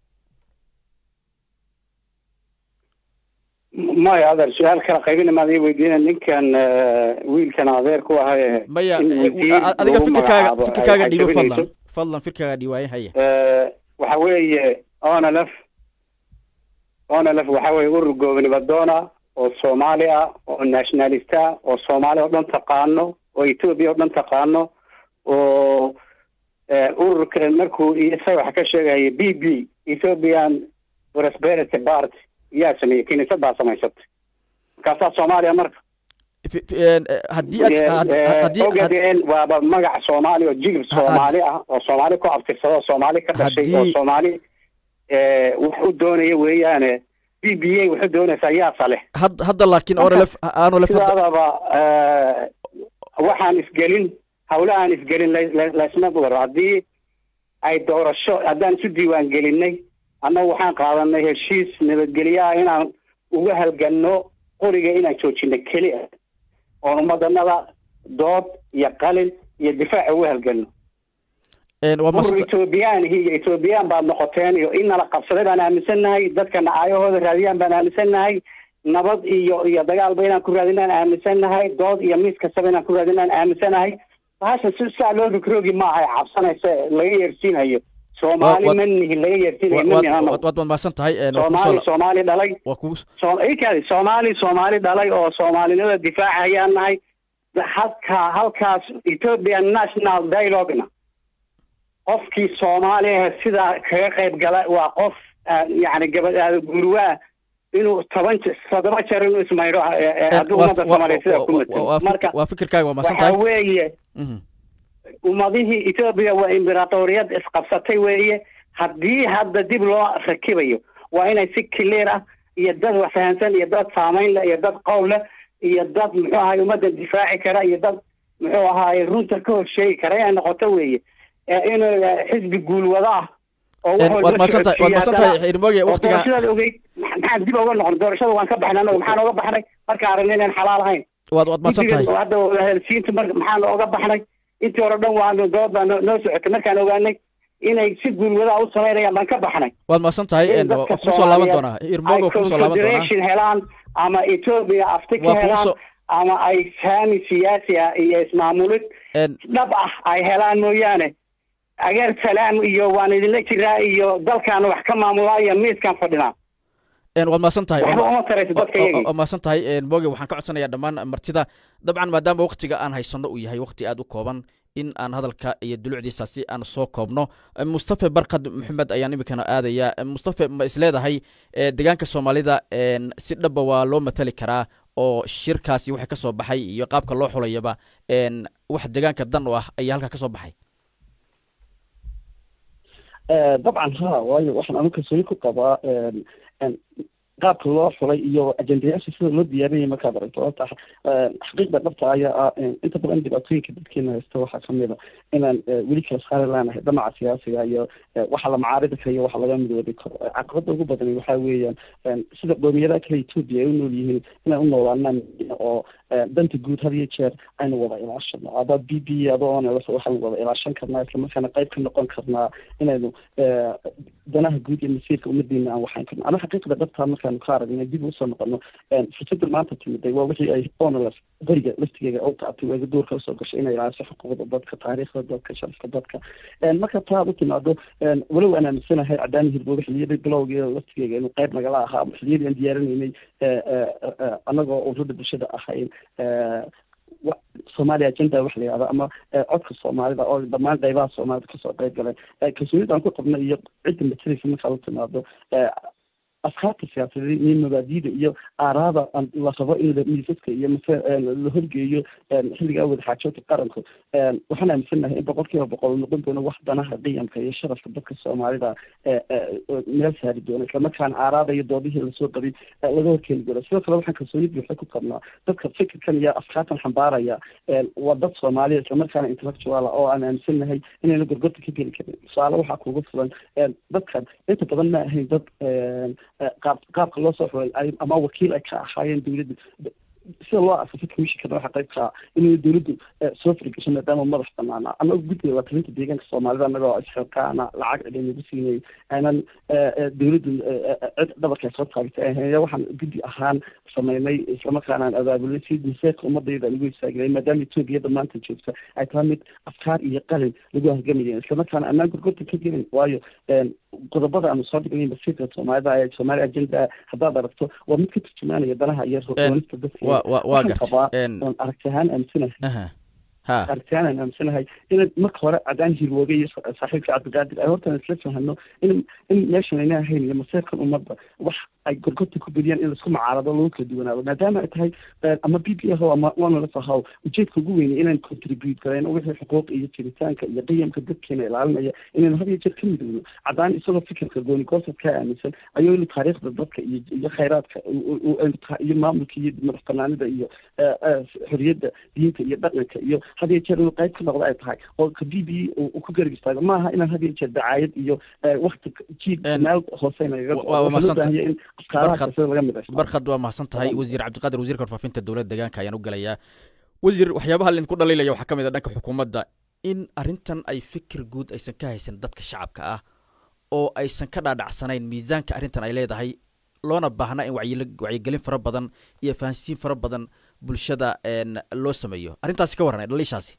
maya adeer su-aal kala qaybina maad ii weydiina ninkan eh, wiilkan adeer ku ahay maya in eh, wasiir a- adiga lagu fikirkaaga magacaabo fikirkaaga ay dhiibo cajabinayso. fadlan fadlan fikirkaaga dhiiwaaye haya Eh, waxa weeye onlf onlf waxa weeye urur goobnimadoona oo soomaali ah oo nationalist ah oo soomaali oo dhan taqaano oo etoobiya oo dhan taqaano oo eh, ururka markuu isaga waxa ka sheegaya b b ethiopian prosperity party yaa sameeyey kiniisad baa samaysatay markaasaa soomaaliya marka Fi- fi- en, eh, haddii aad had- had- haddii had- ogadeen waaba magac soomaali oo jilib soomaali ah oo soomaali ku abtirsada oo soomaali ka dhashay oo Haddii- soomaali eh, wax u doonaya weeyaane b b a waxu doonaysaa yaasa leh had- hadda laakiin Marka, onlf aanolf hadda sidaadaba eh, waxaan isgelin hawlahaan isgelin la- la- laysma waro haddii ay doorasho haddaan isu diiwaan gelinay annagu waxaan qaadanay heshiis nabadgelyo ah inaan uga halganno qoriga inaan joojino keli ah oon ummadanada dood iyo qalin iyo difaac uga halganno en, waa urur mahadsan- ethoobiyaanihi iyo ethoobiyan baad noqoteen iyo in nala qabsaday baan aaminsannahay dadkana aayahooda raadiyaan baan aaminsannahay nabad iyo iyo dagaalba inaan ku raadinaan aaminsannahay dood iyo miis kastaba inaan ku raadinaan aaminsannahay bahasha si saa loo rogrogi maaha ee cabsanaysa ee laga yeersiinayo soomaali Wa- wa- ma nihin laga yeersiinayo wa- ma waad nihin anagu waad- waad mahadsan tahay en, waa kugu soo soomaali la- soomaali dhalay waa kugu so- ikaadi soomaali soomaali dhalay oo soomaalinimada difaaca ayaan nahay halkaa halkaas ethiopian national dialogue-na qofkii soomaaliya sidaa kaga qayb gala waa qof ah, yacni gabadhaada gurwaa inuu toban je- toddoba jeer inuu ismaydho eh, eh, en, hadduu waa- ummadda waa- soomaaliya sidaa ku waa- waa- waa matalo fik- marka waa fikirkaaga waa mahadsan waxa tahay weeye Mhm. ummadihii etoobiya waa imberatoriyad isqabsatay weeye haddii hadda dib loo rakibayo waa inay si clear ah iyo dad wax fahansan iyo dad saamayn leh iyo dad qowl leh iyo dad muxuu ahaay ummadda difaaci kara iyo dad muxuu ahaay runta ka horsheegi kara inay noqoto weeye ee inuu eh, xisbi guulwada ah oo wax En, walba waad mahadsan tahay waad socodsiiya mahadsan haddana- tahay hirmooge oo waqtiga doorashadaad ogeyd maxaan dib uga noqon doorashada waan ka baxnay anagu maxaan oga baxnay markaan aragnay inaan xalaal ahayn waad waad mahadsan tahay guddiga hadda helsiinta mar maxaan oga baxnay intii hore dhan waanu dood baa noo noo socotay markaan ogaanay inay si guulwadaa u samaynayaan baan ka baxnay waad mahadsan tahay in en, waa dadka kugu soo laaban Soomaaliyeed doonaa ay hirmooge waa kugu soo laaban doonaa confederation helaan ama etoobiya afti Waa ka kugu helaan soo- ama ay saami siyaasi ah iyo ismaamulid en, dhab ah ay helaan mooyaane ageer salaam iyo waan idinla jiraa iyo dalkaan wax ka maamulaa iyo miiskaan fadhinaa en, waad mahadsan tahay waxba uma tarayso dadka iyagii waa mahadsan tahay en, mooge waxaan ka codsanayaa dhammaan martida dabcan maadaama waqtiga aan haysanno uu yahay waqti aad u kooban in aan hadalka iyo dulucdiisa si aan soo koobno Eh, mustafa barkad maxamed ayaan iminkana aadaya Eh, mustafa ma isleedahay eh, deegaanka soomaalida en, si dhaba waa loo matali karaa oo shirkaasi waxa ka soo baxay iyo qaabka loo xulayaba wax deegaanka dan u ah ayaa halkaa ka soo baxay dabcan ha waayo waxaan anu kalsooni ku qabaa qaabka loo xulay iyo ajendayaasha sida loo diyaarinaya markaad aragto horta xaqiiqda dhabta ayaa ah inta badan dhibaatooyinka dadkeena haysta waxaa kamid a inaan weli kala saari laanahay dhamaca siyaasiga iyo waxa la macaaridi kara iyo waxa laga midoobi karo caqabada ugu badan waxaa weeyaan sida qoomiyadaha kale etoobiya ay u nool yihiin inay u noolaanaan oo danta guud had iyo jeer aynu wada ilaashano aba b b adoo waxaynu wada ilaashan karnaa islamarkaana qayb ka noqon karnaa inaynu danaha guud iyo masiirka umadiina aan waxayn karno ama xaqiiqda dhabtaa markaanu ka aragnay dib usoo noqono fursada maanta timiday waa wixii ay onls beriga laftigeega u qaatay waa doorka usoo gashay inay ilaaliso xuquuqda dadka taariikhda dadka sharafka dadka marka taa ad u timaado walow aan aaminsanahay cadaani hirbooga xiliyadii bilowgeeda laftigeega inuu qayb nagala ahaa xiliyadii aan diyaarinaynay anagoo ururada bulshada ahayn somalia agenda waxa la yihahda ama codka soomaalida oo dhammaan qaybaha soomaalida kasoo qayb galeen kalsoonida aan ku qabna iyo cidda mataleysa markaad u timaado afkaarta siyaasadeed iyo mabaadida iyo aaraada la rabo in miisaska iyo mase la horgeeyo xilligaa wadaxaajoodka qaranku waxaan aaminsanahay in boqol kiiba boqol noqon doono wax danaha qiyamka iyo sharafka dadka soomaalida meel saari doono islamarkaana aaraada iyo doodihii lasoo qabay laga horkeeni doono sidoo kale waxaan kalsooni buuxa ku qabnaa dadka fikirkan iyo afkaartan xambaaraya waa dad soomaaliya islamarkaana intellectuala oo aan aaminsanahay inayna gorgorta ka geli karin tusaale waxaa kuugu filan dadkan inta badan ma ahayn dad qaab qaabka loo soo xulay ama wakiil ay ka ahaayeen dawladda sida loo asasay commissionkana waxa qayb kaa inay dawladdu soo faragasho maadaama madax banaana ama guddiga wakilinta deegaanka soomaalida anagoo isxilkaana lacag cid nagu siinay aynan dawladdu cid dhabarka soo taagtay ahayn waxaan guddi ahaan sameynay islamarkaana aan abaabulay si maseerka ummadayda lagu istaagnay maadaama etoobiyada maanta joogta ay tahay mid afkaar iyo qalin lagu hargamayen islamarkaana anaan gorgorta ka gelin waayo qodobada aanu soo dhignay masiirka soomaalida ee soomaali agenda haddaad aragto waa mid ka turjumaanaya danaha iyo roonista dadka waa gartay aragti ahaan aaminsanahay aragti ahaan aan aaminsanahay in marka hore cadaan hirwooge iyo saaxiibka cabdiqaadir ay hortaan isla fahano in in meeshan ayna ahayn iyo masiirkan ummadda wax ay gorgorta ku bediyaan in laisku macaarado lagu kala duwanaado maadaama ay tahay ama b b ahow ama onls ahow ujeedka ugu weynay inaan contribute garayn wixii xuquuq iyo jiritaanka iyo qiyamka dadkeena ilaalinaya inaynu had iyo jeer ka midowno cadaan isagoo fikirka gooni goosad ka aaminsan ayuu inu taariikhda dadka iyo iyo khayraadka iyo maamulka iyo madax banaanida iyo xoriyadda diinta iyo dhaqanka iyo had iyo jeer inuu qayb ka noqdo ay tahay oo ka b b uu ku garab istaago maaha inaan had iyo jeer dacaayad iyo wakti jiid meel hoose nagaga barkhad barkhad waa mahadsan tahay wasiir cabdiqaadir wasiirka warfaafinta dowladda deegaanka ayaan u gelayaa wasiir waxyaabaha laydinku dhaliilaya waxaa ka mid a dhanka xukuumadda in arrintan ay fikir guud aysan ka haysan dadka shacabka ah oo aysan ka dhaadhacsanayn miisaanka arrintan ay leedahay loona baahna in wacyigelin fara badan iyo fahansiin fara badan bulshada loo sameeyo arrintaasi ka warran dhaliishaasi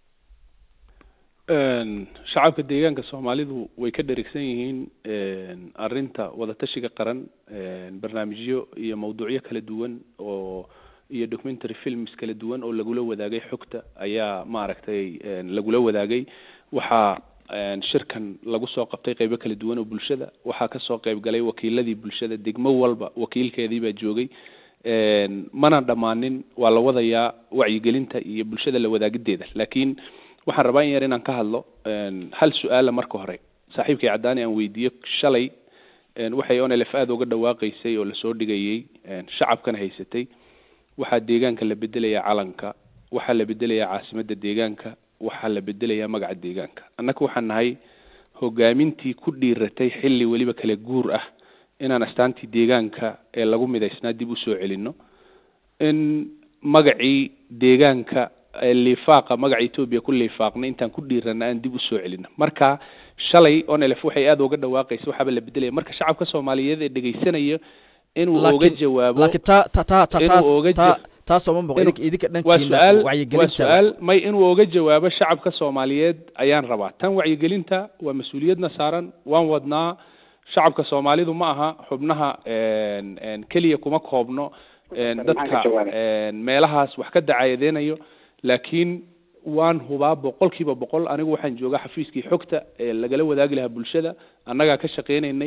shacabka deegaanka soomaalidu way ka dherigsan yihiin arrinta wadatashiga qaran barnaamijyo iyo mawduucyo kala duwan oo iyo documentary films kala duwan oo lagula wadaagay xogta ayaa maaragtay lagula wadaagay waxaa shirkan lagu soo qabtay qeybo kala duwan oo bulshada waxaa kasoo qeyb galay wakiiladii bulshada degmo walba wakiilkeedii baa joogay mana dhammaanin waa la wadayaa wacyigelinta iyo bulshada la wadaagideeda laakiin waxaan rabaa in yar inaan ka hadlo hal su-aala marka hore saaxiibkay caddaani aan weydiiyo shalay waxay onlf aada uga dhawaaqaysay oo lasoo dhigayay shacabkana haysatay waxaa deegaanka la bedelayaa calanka waxaa la bedelayaa caasimadda deegaanka waxaa la bedelayaa magaca deegaanka annaga waxaan nahay hogaamintii ku dhiiratay xilli weliba kala guur ah inaan astaantii deegaanka ee lagu midaysnaa dib usoo celino in magacii deegaanka liifaaqa magaca etoobiya ku liifaaqna intaan ku dhiirana aan dib usoo celino marka shalay onlf waxay aada uga dhawaaqaysa waxaaba la bedelaya marka shacabka soomaaliyeed ee dhegaysanaya inuu oga jawaabo laakiin ta ta ta ta taas ta taasoo ma muuqo idinka idinka waa dhankiina su-aal waa wacyigelinta su-aal may inuu oga jawaabo shacabka soomaaliyeed ayaan rabaa tan wacyigelinta waa mas-uuliyadna saaran waan wadnaa shacabka soomaalidu ma aha xubnaha keliya kuma koobno dadka meelahaas wax ka dacayadeynayo laakiin waan hubaa boqol kiiba boqol anigu waxaan joogaa xafiiskii xogta ee lagala wadaagi lahaa bulshada annagaa ka shaqeynaynay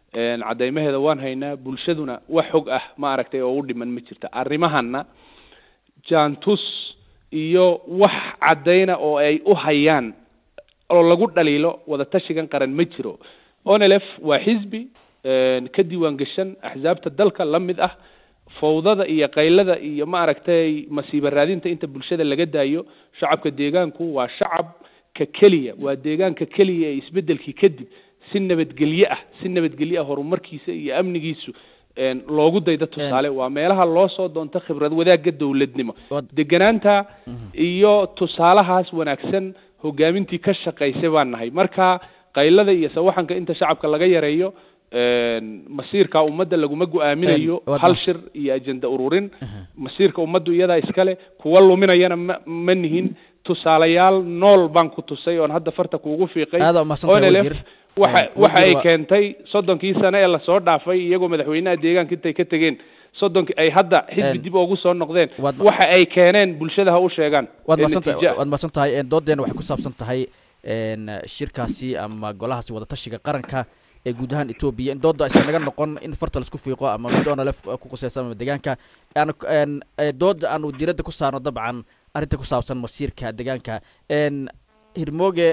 cadeymaheeda waan haynaa bulshaduna wax xog ah ma aragtay oo u dhiman ma jirta arrimahana jaantus iyo wax caddayna oo ay u hayaan oo lagu dhaliilo wadatashigan qaran ma jiro onelf waa xisbi ka diiwaan gashan axsaabta dalka la mid ah fawdada iyo qaylada iyo ma aragtay masiiba raadinta inta bulshada laga daayo shacabka deegaanku waa shacabka keliya waa deegaanka keliya ee isbedelkii kadib si nabadgelye ah si nabadgelye ah horumarkiisa iyo amnigiisu loogu dayda tusaale waa meelaha loo soo doonto khibrad wadaagga dowladnimo deganaanta iyo tusaalahaas wanaagsan hogaamintii ka shaqaysay baan nahay marka qaylada iyo sawaxanka inta shacabka laga yareeyo masiirka ummadda laguma go-aaminayo hal shir iyo ajenda ururin masiirka ummaddu iyadaa iskale kuwa luminayana ma ma nihin tusaalayaal nool baan ku tusay oon hadda farta kuugu fiiqay onelf waxa waxa ay keentay soddonkii sane ee lasoo dhaafay iyagoo madaxweynaha deegaanka intay ka tegeen soddonki ay hadda xisbi dib ugu soo noqdeen waxa ay keeneen bulshada ha u sheegaan waad maadsantahay waad mahadsan tahay doodeena waxay ku saabsan tahay shirkaasi ama golahaasi wadatashiga qaranka ee guud ahaan etoobiya in dooda aysan naga noqon in farta laisku fiiqo ama mid onalef ku quseysan ama deegaanka aan dooda aanu diiradda ku saarno dabcan arrinta ku saabsan masiirka deegaanka hirmooge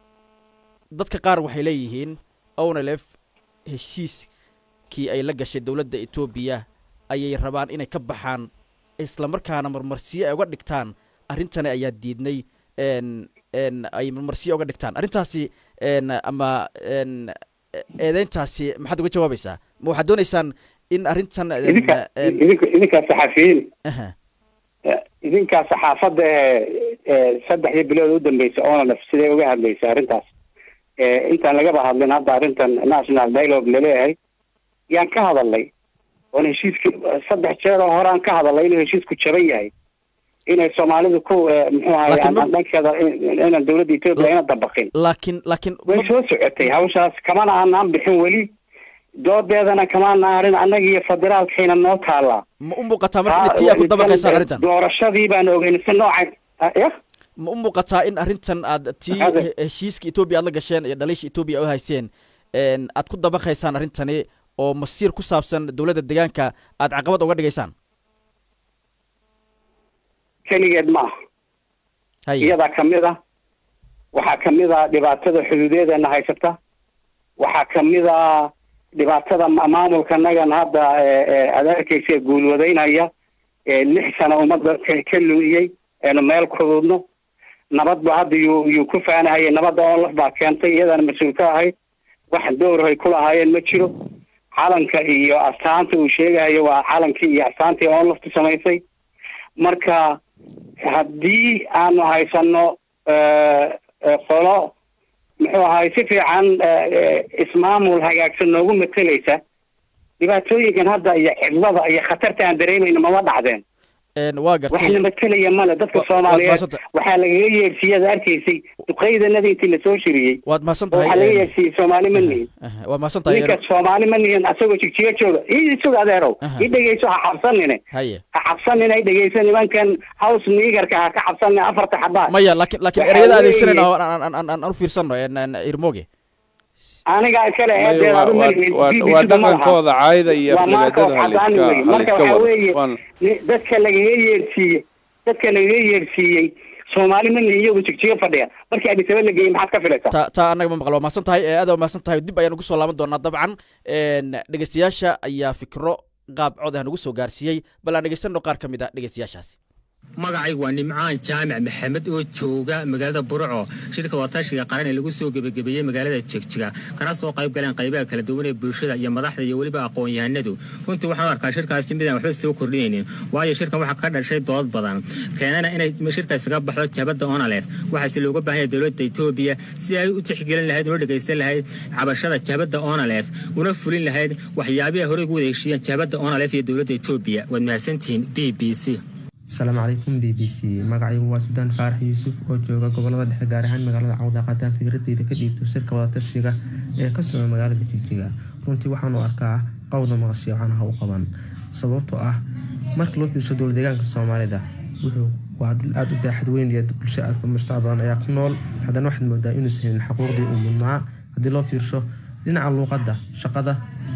dadka qaar waxay leeyihiin onelef heshiiskii ay la gashay dowladda etoobiya ayay rabaan inay ka baxaan islamarkaana marmarsiyo ay uga dhigtaan arrintani ayaa diidnay ay marmarsiyo uga dhigtaan arrintaasi ama eedeyntaasi maxaad uga jawaabaysaa ma waxaad dooneysaan in arrintan idinka idinka idinkaa saxafiyiin idinkaa saxaafadda ee saddexdii bilood u dambeysay onalef siday uga hadlaysay arrintaas intaan lagaba hadlin hadda arrintan national dialogue laleeyahay yaan ka hadalnay oon heshiiskii saddex jeer oo hore aan ka hadalnay inuu heshiisku jaban yahay inay soomaalidu ku muxuu ahay dhankeeda inaan dowladda etoobiya ina dabaqin laakiin laakiin way soo socotay hawshaas kamana aanaan bixin weli doodeedana kamaana arin annaga iyo federaalkayna noo taalaa ma u muuqataa marka inay tii aad ku dabaqaysaan arrintan doorashadii baan ogeyn si nooca ya ma u muuqataa in arrintan aad tii heshiiska etoobiya aad la gasheen iyo dhaliisha etoobiya u hayseen aad ku dabaqaysaan arrintani oo masiir ku saabsan dowladda deegaanka aad caqabad uga dhigaysaan keligeed ma aha iyadaa kamid a waxaa kamid a dhibaatada xuduudeedana haysata waxaa kamid a dhibaatada maamulkanagan hadda aad arkeysa guulwadaynaya lix sano ummadda ka lu'iyey eenu meel kuduudno nabadba hadda yuu yuu ku faanahayay nabadda onlaf baa keentay iyadana mas-uul ka ahayd wax dowrhay kulahaayeen ma jiro calanka iyo astaanta uu sheegahayo waa calankii iyo astaantii onlaftu samaysay marka haddii aanu haysano qolo muxuu ahay si fiican ismaamul hagaagsan noogu matelaysa dhibaatooyinkan hadda iyo cidlada iyo khatarta aan dareemayno mama dhacdeen waa gartay waxna matelaya male dadka soomaaliyeed waxaa lagaga yeersiiyey ad arkaysay duqeydanada intii lasoo shiriyey waad mahadsan waxaa laga tahay yeersiiyey soomaali ma nihin waad mahadsan tahay ninka soomaali ma nihin asagoo jigjiga jooga ii sug adeerow Aha. i dhegeyso ha cabsanine haye ha cabsanine ay dhegeyso nimankan house niigarka ha ka cabsanine afarta xabaa maya laakiin laakiin Waxaa ereyada weeye- adeegsanayna oo aan aan aan aan u fiirsano irmoge aniga iskale eedeed adu ma nihin waa BBC-da ma laha dhaqankooda caayda iyo waa maanka oo aflagaadada xasaani wey marka haliska waxaa wado weeye Waan- ni- dadka lagaga yeersiiyey dadka lagaga yeersiiyey soomaali ma nihin iyagu jigjiga fadhiya markii adisaba la geeyey maxaad ka filaysaa ta taa annaga ma maqlo waa mahadsan tahay aada waa mahadsan tahay dib ayaan ugu soo laaban doonaa dabcan dhegeystayaasha ayaa fikro qaab cod ah nagu soo gaarsiiyey bal aan dhegeysano qaar ka mid a dhegeystayaashaasi magacaygu waa nimcaan jaamac maxamed oo jooga magaalada burco shirka wadatashiga qaran ee lagu soo gebagabeeyey magaalada jegjiga kana soo qayb galeen qaybaha kala duwan ee bulshada iyo madaxda iyo weliba aqoon-yahanadu runtii waxaan u arkaa shirkaasi midaan waxba soo kordhinaynin waayo shirkan waxaa ka dhashay dood badan keenana inay shirka isaga baxdo jabadda onalef waxaase looga baahan yahay dowladda etoobiya si ay u tixgelin lahayd una dhegaysan lahayd cabashada jabadda onalef una fulin lahayd waxyaabihi horey ugu wada heshiiyeen jabadda onalef iyo dowladda etoobiya waad mahadsantihiin b b c asalaamu calaykum b b c magacaygu waa sudaan faarax yuusuf oo jooga gobolada dhexe gaar ahaan magaalada cawda qataan fikradeyda ka dhiibto shirka wadatashiga ee ka socda magaalada jigjiga runtii waxaanu arkaa qowda maqashiya waxaana ha u qaban sababtoo ah marka loo fiirsho dowla deegaanka soomaalida wuxuu waa dhul aada u baaxad weyn iyo bulsho aad mujtamac badan ayaa ku nool haddana waxaad moodaa inuusan helin xuquuqdii uu mudnaa haddii loo fiirsho dhinaca luuqadda shaqada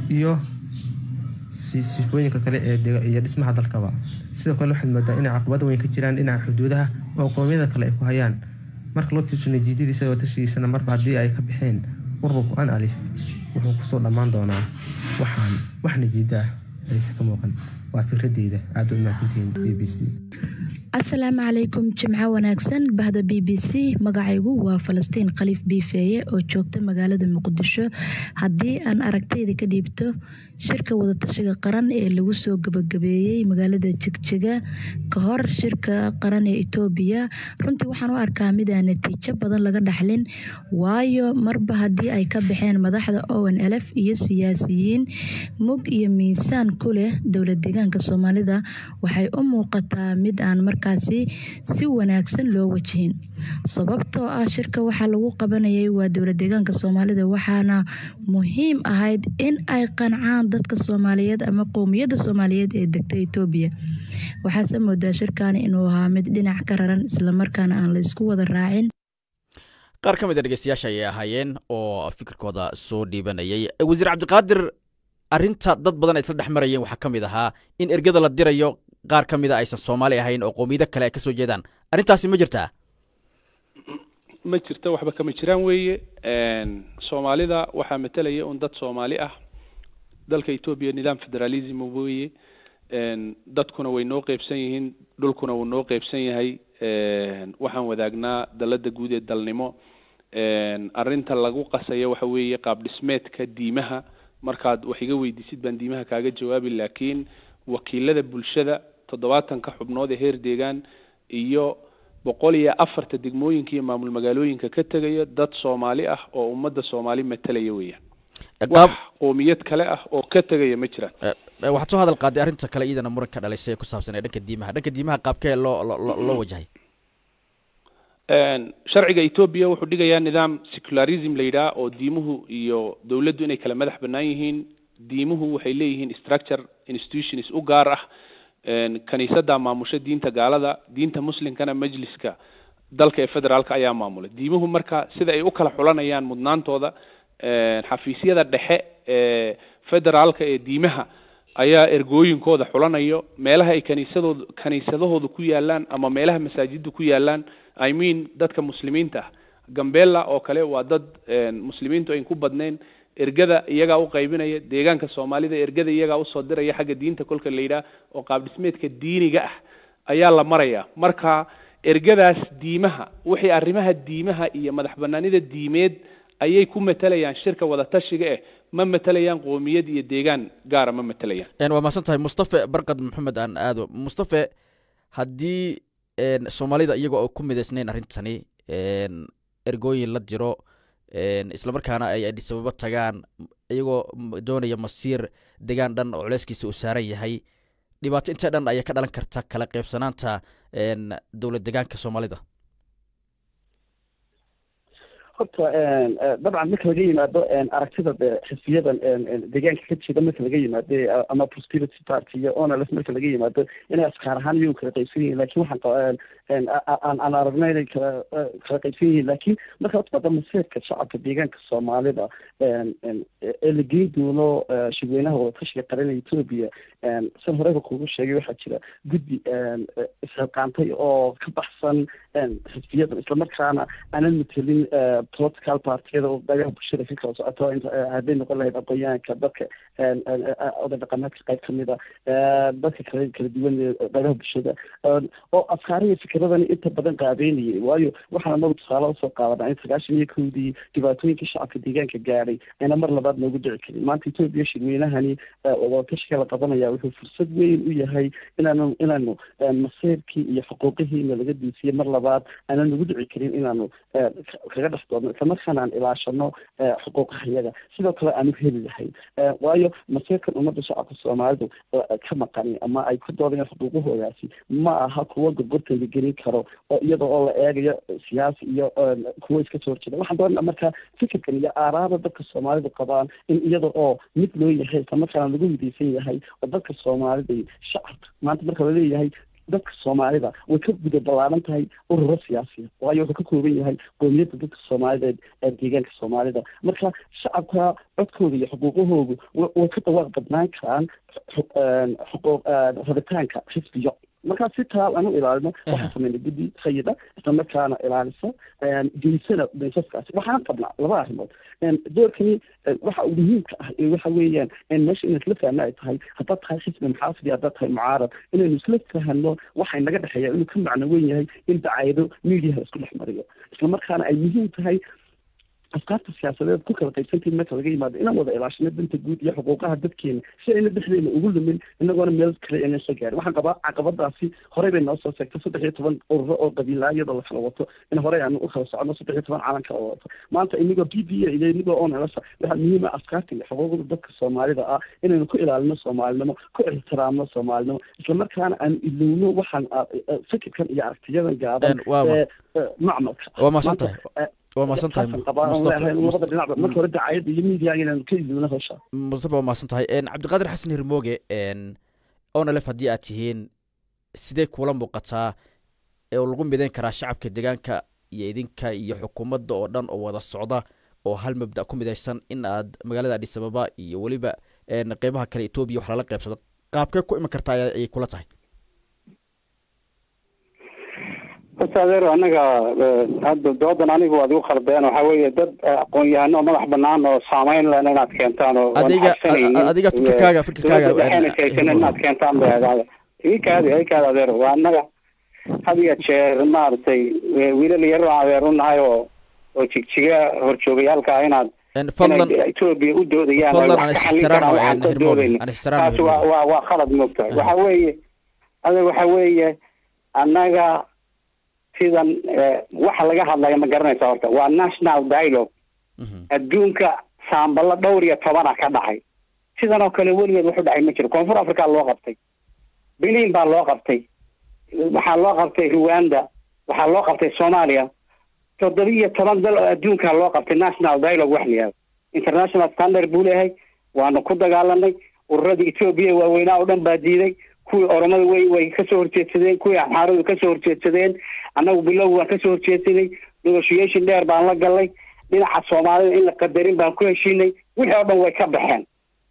iyo sifooyinka kale iyo dhismaha dalkaba sidoo kale waxaad moodaa inay caqabado weyn ka jiraan dhinaca xuduudaha oo qoomiyada kale ay ku hayaan marka loo fiirsho natiijadiisa oo tashigiisana marba haddii ay ka baxeen ururku an alif wuxuu kusoo dhammaan doonaa waxaan wax najiida ah ayse ka muuqan waa fikradeyda aada u mahadsantihiin b b c asalaamu calaykum jimco wanaagsan bahda b b c magacaygu waa falastiin khaliif biifeeye oo joogta magaalada muqdisho haddii aan aragtayda ka dhiibto shirka wadatashiga qaran ee lagu soo gabagabeeyey magaalada jigjiga ka hor shirka qaran ee etoobiya runtii waxaan u arkaa midaan natiijo badan laga dhaxlin waayo marba haddii ay ka baxeen madaxda owen elf iyo siyaasiyiin mug iyo miisaan ku leh dowlad deegaanka soomaalida waxay u muuqataa mid aan markaasi si wanaagsan loo wajihin sababtoo ah shirka waxaa lagu qabanayay waa dowlad deegaanka soomaalida waxaana muhiim ahayd in ay qancaan dadka soomaaliyeed ama qowmiyadda soomaaliyeed ee degta etoobiya waxaase moodaa shirkaani inuu ahaa mid dhinac ka raran islamarkaana aan la isku wada raacin qaar ka mid a dhegeystayaasha ayay ahaayeen oo fikirkooda soo dhiibanayay wasiir cabdiqaadir arinta dad badan ay isla dhex marayeen waxaa ka mid ahaa in ergada la dirayo qaar ka mida aysan soomaali ahayn oo qowmiyado kale ay ka soo jeedaan arrintaasi ma jirtaa ma jirto waxba kama jiraan weeye soomaalida waxaa matelaya un dad soomaali ah dalka etoobiya nidaam federalism weeye dadkuna way noo qeybsan yihiin dhulkuna wuu noo qeybsan yahay waxaan wadaagnaa dalada guud ee dalnimo arrinta lagu qasayo waxa weeye qaab dhismeedka diimaha markaad wax iga weydiisid baan diimaha kaaga jawaabi laakiin wakiilada bulshada toddobaatanka xubnood ee heer deegaan iyo boqol iyo afarta degmooyinka iyo maamul magaalooyinka ka tegaya dad soomaali ah oo ummadda soomaali matalaya weeyaan wax qoomiyad kale ah oo ka tegaya ma jiraan waxaad soo hadal qaaday arrinta kale iyadana muran ka dhalisay ee ku saabsan ee dhanka diimaha dhanka diimaha qaabkee loo loo loo wajahay sharciga etoobiya wuxuu dhigayaa nidaam secularism la yidhaha oo diimuhu iyo dowladdu inay kala madax bannaan yihiin diimuhu waxay leeyihiin structure institutions u gaar ah kaniisadda maamusha diinta gaalada diinta muslimkana majliska dalka ee federaalka ayaa maamula diimuhu marka sida ay u kala xulanayaan mudnaantooda xafiisyada dhexe ee federaalka ee diimaha ayaa ergooyinkooda xulanayo meelaha ay kaniisadooda kaniisadahooda ku yaalaan ama meelaha masaajida ku yaalaan i mean dadka muslimiinta ah gambela oo kale waa dad muslimiintu ayn ku badnayn ergada iyagaa u qaybinaya deegaanka soomaalida ergada iyagaa usoo diraya xagga diinta kolka la yidhaah oo qaab dhismeedka diiniga ah ayaa la maraya marka ergadaas diimaha wixii arrimaha diimaha iyo madax banaanida diimeed ayay ku matalayaan shirka wadatashiga eh ma matalayaan qoomiyad iyo deegaan gaara ma matalayaan waa mahadsan tahay mustafe barkad maxamed aan aado mustafe haddii soomaalida iyagoo oo ku midaysnayn arrintani ergooyin la jiro islamarkaana ay adhisababo tagaan iyagoo doonaya masiir degaan dhan oo culeyskiisa uu saaran yahay dhibaato intee dhan ayaa ka dhalan karta kala qeybsanaanta dowlad degaanka soomaalida horta dabcan marka laga yimaado aragtida xisbiyadan deegaanka ka jeeda marka laga yimaado ama prosperity party iyo onls marka laga yimaado inay askaar ahaan iyagu kala qaybsan yihiin lakin waxaan aan aan aragnay inay kala kala qaybsan yihiin lakin marka utbada masiirka shacabka deegaanka soomaalida ee la geyn doono shirweynaha wadatashiga qaran ee etoobiya san horeba kugu sheegay waxaa jira guddi isxilqaantay oo ka baxsan xisbiyadan islamarkaana aanan matelin political partiyada oo dagaha bulshada ka kala socoto hadday noqon lahayd aqoonyahanka dadka oday dhaqameedka qayb kamid a dadka kala kala duwan dagaha bulshada oo afkaariya fikradani inta badan qaabeynayay waayo waxaana nagu tusaale usoo qaadanaa in sagaashan iyo kowdii dhibaatooyinka shacabka deegaanka gaadhay ayna mar labaad noogu dhici karin maanta etoobiya shirweynahani wadatashiga la qabanaya wuxuu fursad weyn u yahay inaanu inaanu masiirkii iyo xuquuqihiina laga diisiye mar labaad aanan nagu dhici karin inaanu kaga dhex doodno islamarkaana aan ilaashano xuquuqaha iyaga sidoo kale aanu heli lahayn waayo masiirkan ummadda shacabka soomaalidu ka maqani ama ay ku doodayaan xuquuqahoodaasi ma aha kuwo gorgortan la gelin karo oo iyada oo la eegayo siyaasi iyo kuwo iska soo horjeeda waxaan doonaa marka fikirkan iyo aaraada dadka soomaalidu qabaan in iyada oo mid loo yahay islamarkaana lagu midaysan yahay oo dadka soomaalida shacabka maanta marka laleeyahay dadka soomaalida way ka guda ballaaran tahay ururo siyaasiya waayo wuxuu ka kooban yahay qoomiyadda dadka soomaalideed ee deegaanka soomaalida marka shacabka codkooda iyo xuquuqahoodu way ka dawaaq badnaan karaan xuquuq rabitaanka xisbiyo markaa si taa aan u ilaalino waxaan sameynay guddi sayida islamarkaana ilaalisa geysana baysaskaasi waxaan qabnaa laba arrimood doorkani waxa uu muhiimka ah waxa weeyaan meesha inaan isla fahno ay tahay haddaad tahay xisbi maxaafid iyo haddaad tahay mucaarad inaynu isla fahno waxay naga dhexeeya inuu ka macno weyn yahay in dacayado mediaha isku dhex mariyo islamarkaana ay muhiim tahay afkaarta siyaasadeed ku kala qaybsantahin marka laga yimaado inaan wada ilaashino danta guud iyo xuquuqaha dadkeena si ayna dhexdeena ugu lumin inagoona meel kale ayna isla gaarin waxaan qabaa caqabadaasi horey bay noo soo seegtay saddex iyo toban ururo oo qabiilaa iyadoo la kala wato in horey aanu u kala socono saddex iyo toban calanka oo wato maanta inagoo b b a iyo inagoo onlsa waxaa muhiim ah afkaarta iyo xuquuqda dadka soomaalida ah inaynu ku ilaalino soomaalinimo ku ixtiraamno soomaalinimo islamarkaana aan ilowno waxaan fikirkan iyo aragtiyadan gaaban macmalka waa maasan tahay waa maasan tahay labada dhinacba marka hore dacayada iyo media inaan ka ilowno hawsha mustafa waa maasan tahay cabdiqaadir xasan hirmooge onalef haddii aad tihiin sidee kuula muuqataa oo lagu midayn karaa shacabka deegaanka iyo idinka iyo xukuumadda oo dhan oo wada socda oo hal mabda ku midaysan in aad magaalada adis ababa iyo weliba qeybaha kale etoobiya wax lala qeybsado qaabkee ku iman kartaa ayay kula tahay horta adeer anaga hadda doodan anigu waad igu khaldeen waxaa weeye dad aqoon-yahano madax banaan oo saameyn len inaad keentaan oo adiga adiga fikirkaaga fikirkaaga inaad keentaan bay ahaada ikaadi ikaadi adeer waa anaga had iyo jeer maaragtay wiilal yar aan adeer unahay oo oo jigjiga horjoogayaalka ah inaad fadlan etoobiya u doodayaan fadlan wax aan ka xallin karaan waxaan ka doodayna aan ixtiraam taasi waa waa waa khalad moogtahay waxa weeye adeer waxa weeye annaga sidan waxa laga hadlaya ma garanaysa horta waa national dialogue adduunka saambalo dhowr iyo tobana ka dhacay sidan oo kale weligeed wuxu dhacay ma jiro koonfur africa loo qabtay benin baa loo qabtay waxaa loo qabtay rwanda waxaa loo qabtay soomaaliya toddoba iyo toban dal oo adduunka loo qabtay national dialogue wax la yihahdo international standard buu leeyahay waanu ku dagaalanay ururadii etoobiya waaweynaa oo dhan baa diiday kuwii oromada way way kasoo horjeedsadeen kuwii axmaaradu kasoo horjeedsadeen annagu bilow waan kasoo horjeedsanay negotiation dheer baan la galnay dhinaca soomaalida in la qadarin baan ku heshiinay wixii oo dhan way ka baxeen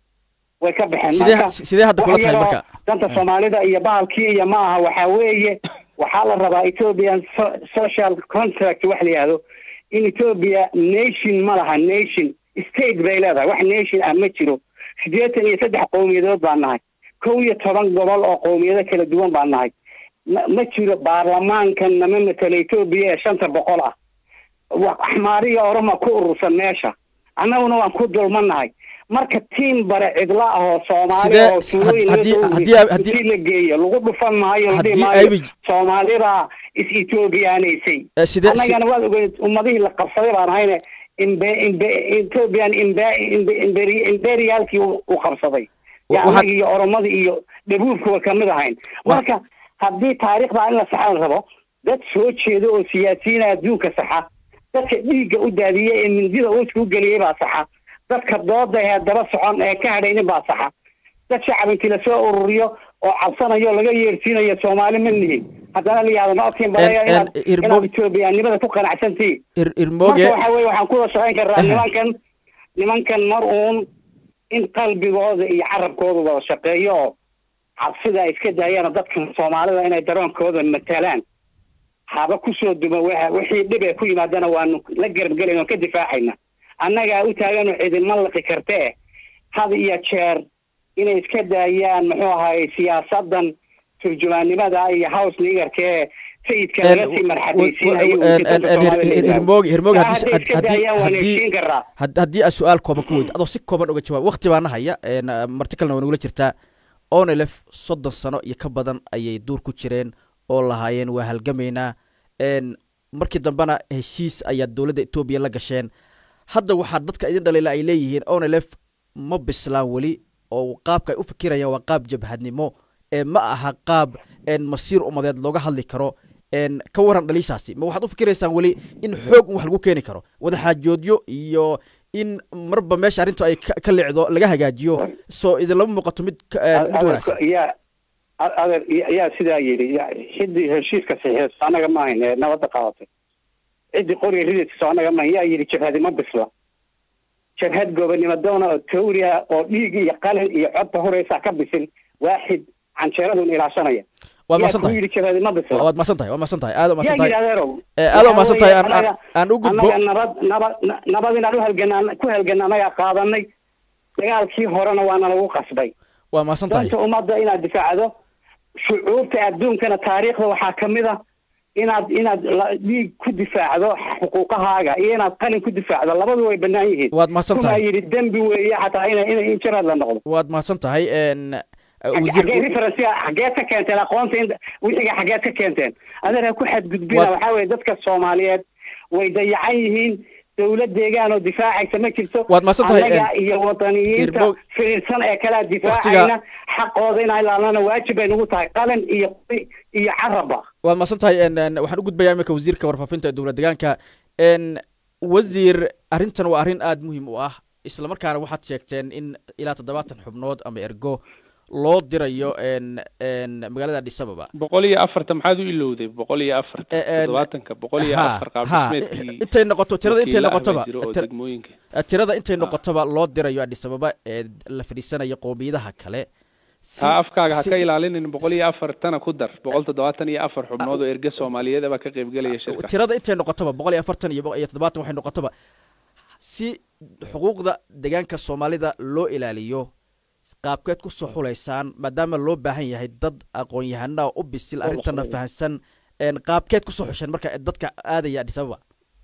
way ka baxeen sidee marka sidee hadda kula wax tahay yaroo marka danta soomaalida iyo bahalkii iyo ma aha waxaa weeye waxaa la rabaa ethiopian so- social contract wax la yihahdo in ethiopia nation ma laha nation state bay leedahay wax nation ah ma jiro siddeetan iyo saddex qowmiyadood baan nahay kow iyo toban gobol oo qowmiyado kala duwan baan nahay ma ma jiro baarlamaankan nama matela etoobiya ee shanta boqol ah wa- axmaariya oroma ku urursan meesha annaguna waan ku dulmanahay marka tiim bare cidla ah oo soomaali Sidee- oo tuulooyin haddii- laga soo haddii- ururiyey haddii- intii la geeyo lagu dhufan maayo la dhihi haddii maayo aybi soomaalibaa is ethoobiyaanaysay eh, sidee si- annagana waad ogeyd ummadihii la qabsaday baan ahayne imbe imbe ethoobian imbe imbe imberi- imperialkii u u qabsaday wa- ya waxaad- annaga iyo oromadii iyo dhabuubka way kamid ahayn Wa- marka haddii taariikhda in la saxa la rabo dad soo jeeda oo siyaasiyiina adduunka saxa dadka dhiigga u daadiyey ee mindida uuska u geliyey baa saxa dadka dooda ee daba socon ee ka hadhaynin baa saxa dad shacab intii lasoo ururiyo oo cabsanayo oo laga yeersiinayo soomaali ma nihin haddana la yihahdo naodkiin balaya En- inaad en- Irmo- inaad etoobiyaanimada ku qanacsantihiin ir- irmooge marka waxa weye waxaan ku wada shaqayn karnaa Aha. nimankan nimankan mar uun in qalbigooda iyo carabkooda wada shaqeeyo oo cabsida ay iska daayaan oo dadkan soomaalida inay daroonkooda matalaan haba kusoo duma wa- wixii dhib ee ku yimaadana waanu la garabgelayna waan ka difaacayna annagaa u taagano cidinma laqi kartee had iyo jeer inay iska daayaan muxuu ahaye siyaasadan turjumaannimada iyo house leaderka ee sayidka laga sii marxadaysiinayo ujeedada Soomaalida la yidhaahdo. hirmooge hirmooge Taa haddii hadday iska haddii daayaan waan haddii heshiin karaa had- haddii aad su-aal kooban ku weydo adoo si kooban uga jawaab waqti baana haya een, uh, marti kalena waa nagula jirtaa onelef soddon sano iyo ka badan ayay duur ku jireen oo lahaayeen waa halgamaynaa een, markii dambena heshiis ayaa dowladda etoobiya la gasheen hadda waxaa dadka idin dhaliila ay leeyihiin onelef ma bislaan weli oo qaabka ay u fikirayaan waa qaab jabhadnimo ee ma aha qaab een, masiir umadeed looga hadli karo een, ka waran dhaliishaasi ma waxaad u fikiraysaan weli in xoog un wax lagu keeni karo wadaxaajoodyo iyo in marba meesha arrintu ay ka ka leecdo laga hagaajiyo soo idinlama muuqato mid ka- een, mid wanaagsan ya adeer ayaa sidaa yidhi ciddii heshiiska saxiixayso annaga ma ahayn ee nabadda qaadatay ciddii qoriga ridayso annaga ma ahayn yaa yidhi jabhadi ma bisla jabhad gobonimo doona oo tawri ah oo dhiig iyo qalin iyo codta horeysa ka bisil waaxid canjeeradun ilaashanaya waad yaa mahadsan ku tahay yidhi jabhadi ma bisla waad mahadsan tahay waad mahadsan tahay aad u mahadsan yaa yidhi tahay adeerow Eh, aad u mahadsan tahay aan- aan- Annaga- aan u gudbo annaga nabad nabad na- nabad inaan uhalgana ku halgana annagaa qaadanay dagaalkii horena waana lagu qasbay waa mahadsan tahay danta ummadda inaad difaacdo shucuubta adduunkana taariikhda waxaa ka mid a inaad inaad la- dhiig ku difaacdo xuquuqahaaga iyo inaad qalin ku difaacdo labadu way bannaan yihiin waad mahadsan kumaa tahay yidhi dembi weeye xataa ina ina in jaraad la noqdo waad mahadsan tahay n Xag- xaggee referensiga xaggeed ka keenteen aqoonta in wixiga xaggeed ka keenteen adeer ha ku xadgudbina Waa- waxaa weeye dadka soomaaliyeed way dayacan yihiin dowlad deegaan oo difaacaysa ma jirto Waad mahadsan tahay, annaga en- iyo wadaniyiinta Irbo- firirsan ee kalea difaacayna xaqooda inaan ilaalnana waajib bay nagu tahay qalin iyo qori iyo caraba waad mahadsan tahay n n waxaan u gudbayaa iminka wasiirka warfaafinta ee dowlad deegaanka n wasiir arrintan waa arrin aada muhiim u ah isla markaana waxaad sheegteen in ilaa toddobaatan xubnood ama ergo loo dirayo n n magaalada addis ababa boqol iyo afarta maxaad u ilowday boqol iyo afarta Eh, eh, toddobaatanka boqol iyo ha afar ha qaabdhismeedkii intay noqoto tirada intay wakiilo ah baa noqotoba jiro oo tir- degmooyinka eh, tirada intay noqotoba loo dirayo addis ababa ee la fadhiisanayo qowmiyadaha kale Si- taa afkaaga ha si- ka ilaalinin boqol iyo afartana ku dar boqol toddobaatan iyo afar xubnood oo erge soomaaliyeed baa ka qaybgelaya shirka tirada intay noqotoba boqol iyo afartan iyo boqol iyo toddobaatan waxay noqotoba si xuquuqda deegaanka soomaalida loo ilaaliyo qaabkeed ku soo xulaysaan maadaama loo baahan yahay dad aqoon-yahana u bisil Oo la arrintana xulayo. fahansan een qaabkeed kusoo xusheen marka dadka aadaya addis ababa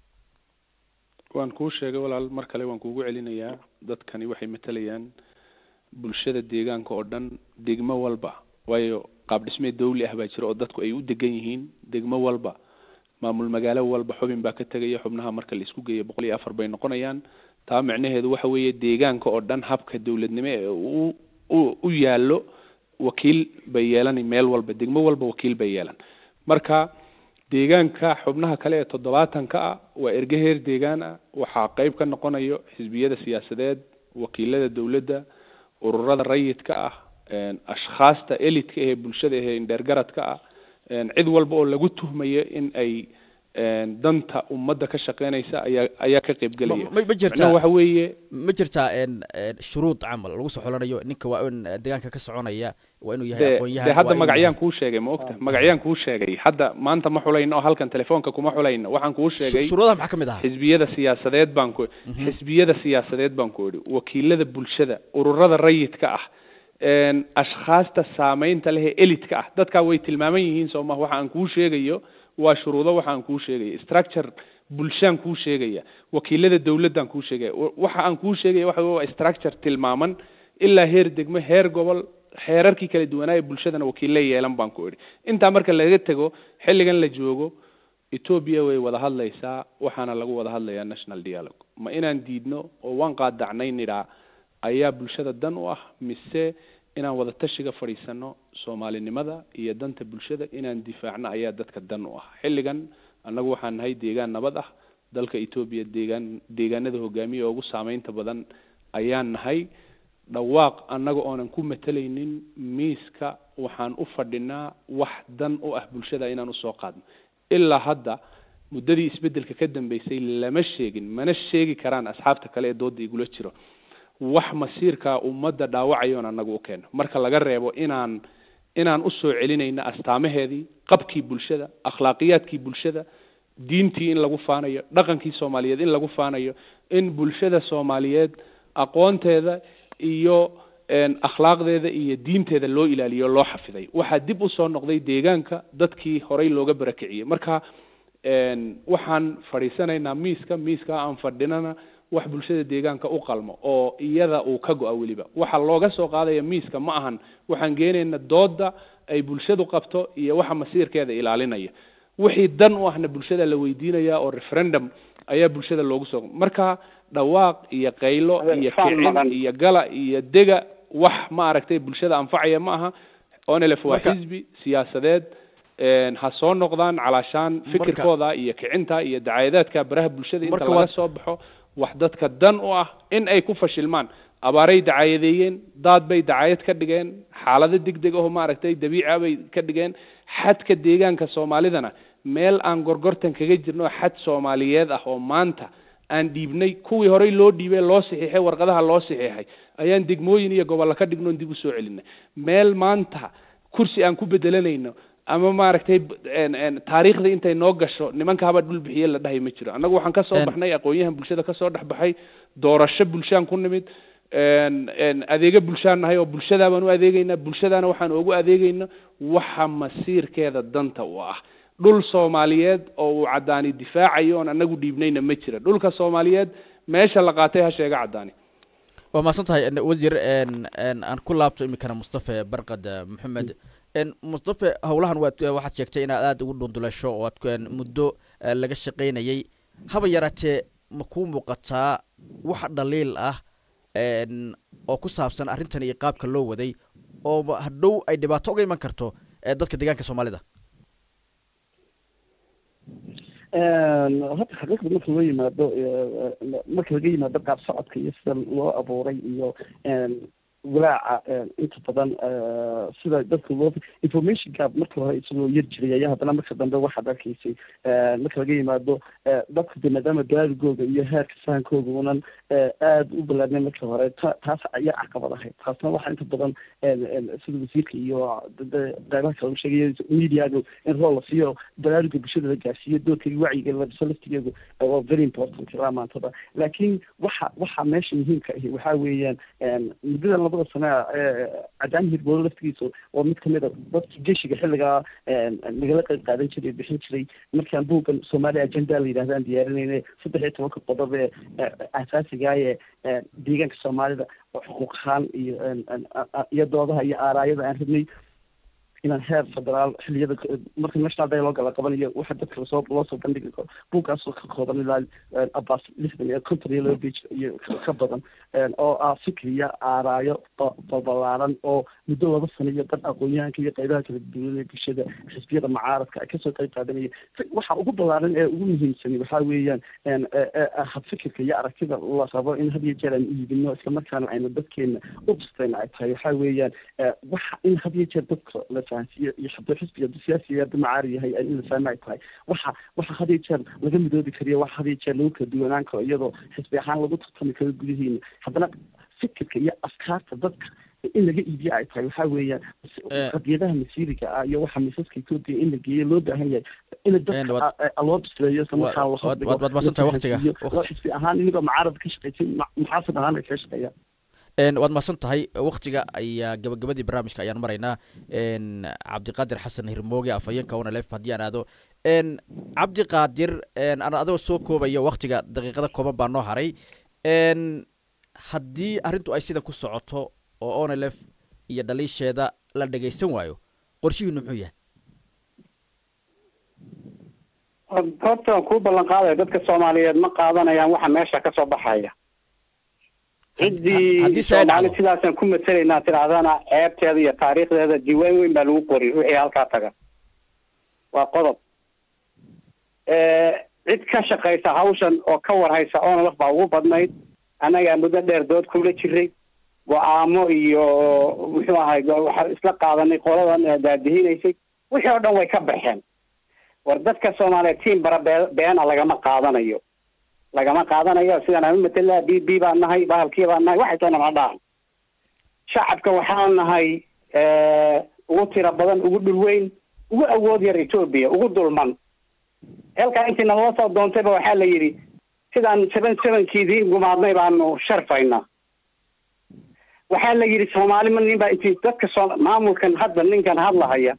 waan kuu sheegay walaal mar kale waan kuugu celinayaa dadkani waxay matalayaan bulshada deegaanka oo dhan degmo walba waayo qaab dhismeed dawli ah baa jira oo dadku ay u degan yihiin degmo walba maamul magaalo walba xubin baa ka tegaya xubnaha marka la isku geeyo boqol iyo afar bay noqonayaan taa micnaheedu waxa weeye deegaanka oo dhan habka dowladnimo ee u u u yaallo wakiil bay yeelan meel walba degmo walba wakiil bay yeelan marka deegaanka xubnaha kale ee toddobaatanka ah waa erge heer deegaan ah waxaa qeyb ka noqonayo xisbiyada siyaasadeed wakiilada dowladda ururada rayidka ah een, ashkhaasta elidka ee bulshada ee indheergaradka ah een, cid walba oo lagu tuhmayo in ay een, danta ummadda ka shaqeynaysa ayaa ayaa ka qeybgelaya Ma- ma- ma jirtaa- macnaha waxa weeye ma jirtaa een een shuruud camal lagu soo xulanayo ninka waa in deegaanka ka soconaya waa inuu yahay de aqoon-yahan de hadda waa inuu magacyaan yahay- kuu sheegay ma ogta magacyaan kuu sheegay hadda maanta ma xulayno oo halkan telefoonka kuma xulayno waxaan kuu sheegay Shu- shuruudaha maxaa ka mid ahaa xisbiyada siyaasadeed baan ku xisbiyada siyaasadeed baan ku idhi wakiilada bulshada ururada rayidka ah een, ashkhaasta saameynta leh ee elidka ah dadkaa way tilmaaman yihiin soo maha waxa aan kuu sheegayo waa shuruudo waxa aan kuu sheegaya structure bulshaan kuu sheegaya wakiilada dowladaan kuu sheegaya wa- waxa aan kuu sheegaya waxa wey waa structure tilmaaman ilaa heer degmo heer gobol xeerarkii kala duwanaa ee bulshadana wakiille yeelan baan ku idhi intaa marka laga tego xilligan la joogo etoobiya way wada hadlaysaa waxaana lagu wada hadlayaa national dialogue ma inaan diidno oo waan qaadacnay nidhaa ayaa bulshada dan u ah mise inaan wada tashiga fadhiisano soomaalinimada iyo danta bulshada inaan difaacno ayaa dadka dan u ah xilligan annagu waxaan nahay deegaan nabad ah dalka etoobiya deegaan deegaanada hogaamiya ugu saameynta badan ayaan nahay dhawaaq annaga oonan ku matalaynin miiska waxaan u fadhinaa wax dan u ah bulshada inaan usoo qaadno ilaa hadda muddadii isbeddelka ka dambeysay lama sheegin mana sheegi karaan asxaabta kale ee dooda igula jiro wax masiirka ummadda dhaawacayoon annaga u keeno marka laga reebo inaan inaan usoo celinayno astaamaheedii qabkii bulshada akhlaaqiyaadkii bulshada diintii in lagu faanayo dhaqankii soomaaliyeed in lagu faanayo in bulshada soomaaliyeed aqoonteeda iyo een, akhlaaqdeeda iyo diinteeda loo ilaaliyo o loo xafiday waxaa dib usoo noqday deegaanka dadkii horey looga barakiciyey marka een, waxaan fadhiisanaynaa miiska miiska aan fadhinana wax bulshada deegaanka u qalmo oo iyada uu ka go-a weliba waxa looga soo qaadaya miiska ma ahan waxaan geenayna dooda ay bulshadu qabto iyo waxa masiirkeeda ilaalinaya wixii dan u ahna bulshada la weydiinaya oo referendum ayaa bulshada loogu soo marka dhawaaq iyo qaylo Adeer, iyo faan kicin maqan. iyo gala iyo dega wax ma aragtay bulshada anfacaya ma aha onelef waa Marka- xisbi siyaasadeed een, ha soo noqdaan calaashaan fikirkooda iyo kicinta iyo dacaayadaadka baraha bulshada inta Marka laga waad- soo baxo wax dadka dan u ah in ay ku fashilmaan abaaray dacaayadeeyeen daad bay dacaayad ka dhigeen xaalado degdeg aho maaragtay dabiica bay ka dhigeen xadka deegaanka soomaalidana meel aan gorgortan kaga jirno xad soomaaliyeed ah oo maanta aan dhiibnay kuwii horey loo dhiibay loo saxiixay warqadaha loo saxiixay ayaan degmooyin iyo gobollo ka dhignoon dib usoo celinay meel maanta kursi aan ku bedelanayno ama maaragtay taariikhda intay noo gasho nimanka haba dhul bixiye la dhahay ma jiro annagu waxaan kasoo baxnay aqoon-yahan bulshada kasoo dhex baxay doorasho bulshaan ku nimid adeega bulshaan nahay oo bulshadaa baan u adeegeynaa bulshadaana waxaan ugu adeegeyna waxa masiirkeeda danta u ah dhul soomaaliyeed oo uu caddaani difaacayo oon anagu dhiibnayna ma jira dhulka soomaaliyeed meesha la qaatay ha sheega caddaani waa mahadsan tahay wasiir aan ku laabto iminkana mustafe barkad maxamed mustafe howlahan waad waxaad sheegtay inaad aada ugu dhundulasho oo aad muddo laga shaqaynayay haba yaraatee ma kuu muuqataa wax dhaliil ah oo ku saabsan arrintan iyo qaabka loo waday oo hadhow ay dhibaato uga iman karto dadka deegaanka soomaalida horta xaqiiqda marka loo yimaado marka laga yimaado qaab socodka iyo sida loo abuuray iyo walaaca inta badan sida dadka loo information gap marka hore isagoo yar jiray ayaa haddana marka dambe waxaad arkaysay marka laga yimaado dadka de maadaama gaarigooda iyo heerka fahankooda unan aada u balaadnay marka hore ta taas ayaa caqabad ahayd taasna waxaa inta badan sida wasiirka iyo qeybaha kale u sheegaya mediaga in rol la siiyo baraaruga bulshada la gaarsiiyo doorka wacyiga labiso laftigeedu waa very important ilaa maantada laakiin waxa waxa meesha muhiimka ahi waxaa weeyaan muddada labada sane cadaan hirboolo laftigiisa waa mid kamid a dadkii geshiga xilligaa nagala qeyb qaadan jiray bixin jiray markaan buuggan soomaaliya agenda la yidhahdaan diyaarinayna saddex iyo tobanka qodob ee asaasiga ee deegaanka soomaalida oo xuquuq ahaan iyo iyo doodaha iyo aaraayada aan rabnay inaan heer federaal xiliyada marka national dialogue la qabanayo waxa dadka lasoo loo soo bandhigi karo buuggaasoo ka kooban ilaa abaas lixdan iyo konton iyo laba page iyo ka badan oo ah fikriya aaraayo balbalaaran oo muddo laba sano iyo dad aqoon-yahanka iyo qeybaha kala duwan ee bulshada xisbiyada mucaaradka ay kasoo qeyb qaadanaya waxa ugu balaaran ee ugu muhiimsani waxaa weeyaan habfikirka iyo aragtida la rabo in had iyo jeer aan iibino islamarkaana aynu dadkeena u bistayna ay tahay waxaa weeyaan waxa in had iyo jeer dadka la fahansiiyo iyo haduu xisbiga siyaasiga haduu macaari yahay in la fahma ay tahay waxa waxa had iyo jeer laga midoobi kariyo waxa had iyo jeer lagu kala duwanaan karo iyadoo xisbi ahaan lagu tartami karo gudihiina haddana fikirka iyo afkaarta dadka in laga iibiyo ay tahay waxaa weeyaan qadiyadaha masiiriga ah iyo waxa misaska etoobiya in la geeyo loo baahan yahay in dadka loo bisleeyo isla markaa waad maadsantahay waqtiga xisbi ahaan inagoo mucaarad ka shaqeysan muxaasib ahaan ay kaga shaqeeyaan waad mahadsan tahay waktiga ayaa gabagabadii barnaamijka ayaan maraynaa cabdiqaadir xasan hirmooge afhayeenka onalef haddii aan aado cabdiqaadir aan adoo soo koobaya waktiga daqiiqada kooban baa noo haray haddii arrintu ay sidan ku socoto oo onalef iyo dhaliisheeda la dhegaysan waayo qorshihiinu muxuu yahay horta waan kuu ballan qaadaya dadka soomaaliyeed ma qaadanayaan waxa meesha kasoo baxaya ciddii soomaali sidaasaan ku matelaynaa tidhahdana ceebteeda iyo taariikhdeeda diiwaan weyn baa lagu qori wixii halkaa taga waa qodob cid ka shaqaysa hawshan oo ka warhaysa onalaf baa ugu badnayd annagaa muddo dheer dood kula jiray go-aamo iyo muxuu ahay waxaa isla qaadanay qoladan daadihinaysay wixii oo dhan way ka baxeen war dadka soomaaliyeed tiim bara bee beena lagama qaadanayo lagama qaadanayo sidaan aan u matela b b baan nahay bahalkii baan nahay waxay toona ma dhahan shacabka waxaan nahay ugu tiro badan ugu dhul weyn ugu awood yar etoobiya ugu dulman halkaa intii nalala soo doontayba waxaa la yidhi sidaan seven sevenkiidii gumaadnay baanu sharfaynaa waxaa la yidhi soomaali ma nin baa intii dadka soo maamulkan hadda ninkan hadlahaya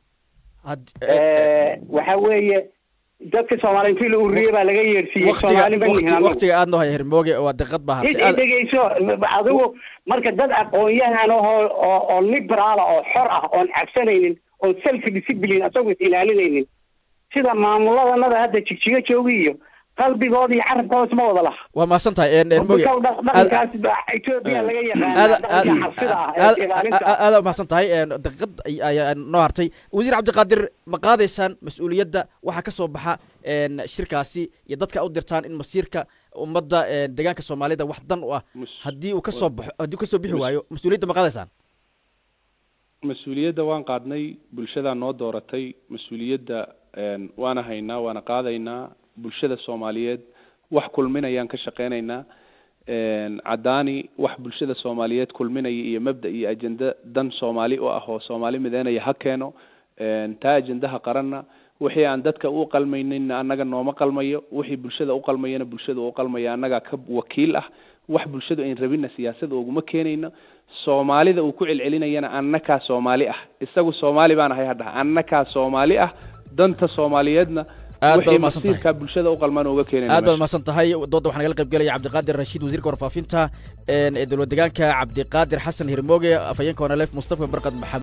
waxa weeye dadka soomaali intii la ururiyey baa laga yeersiiyey soomaali ma nihin waktiga aad noo haya hermooge waa diqad baa hartay dhegeyso adigu marka dad aqoon-yahan ahoo oo oo liberaala oo xor ah oon cabsanaynin oon self discipline asagoo is ilaalinaynin sida maamuladanada hadda jigjigo joogi iyo qalbigooda iyo carabkooda isma wada laha waa mahadsan tahay moge Dhaqanka- dhaqankaas baa Ethiopia laga yaqaana dhaqanka xabsida ah ee ilaalinta ah. aada mahadsan tahay daqiiqad ay- ayaa noo hartay wasiir cabdiqaadir ma qaadaysaan mas-uuliyadda waxaa ka soo baxa een, shirkaasi iyo dadka u dirtaan in masiirka ummadda een, deegaanka soomaalida wax dan u ah Mas- haddii uu kasoo baxo haddii uu kasoo bixi waayo mas-uuliyadda ma qaadaysaan mas-uuliyadda waan qaadnay bulshadaa noo dooratay mas-uuliyadda een, waana haynaa waana qaadaynaa bulshada soomaaliyeed wax kulminayaan ka shaqeynaynaa een, caddaani wax bulshada soomaaliyeed kulminaya iyo mabda iyo ajenda dan soomaali u ah oo soomaali mideynaya ha keeno een, taa ajendaha qaranna wixii aan dadka u qalmaynayna annaga nooma qalmayo wixii bulshada u qalmayana bulshada u qalmaya annagaa ka wakiil ah wax bulshadu ayn rabinna siyaasada uguma keenayno soomaalida uu ku celcelinayana annakaa soomaali ah isagu soomaali baan ahay hadhaha annakaa soomaali ah danta soomaaliyeedna Aad baad wixii umahadsan tahay. masiirkaa bulshada u qalmaan uga keenayna aad baad meesha. mahadsan tahay dooda waxaa nagala qayb gelaya cabdiqaadir rashiid wasiirka warfaafinta een, ee dowlad deegaanka cabdiqaadir xasan hirmooge afhayeenka wanaleef mustafa barkad maxamed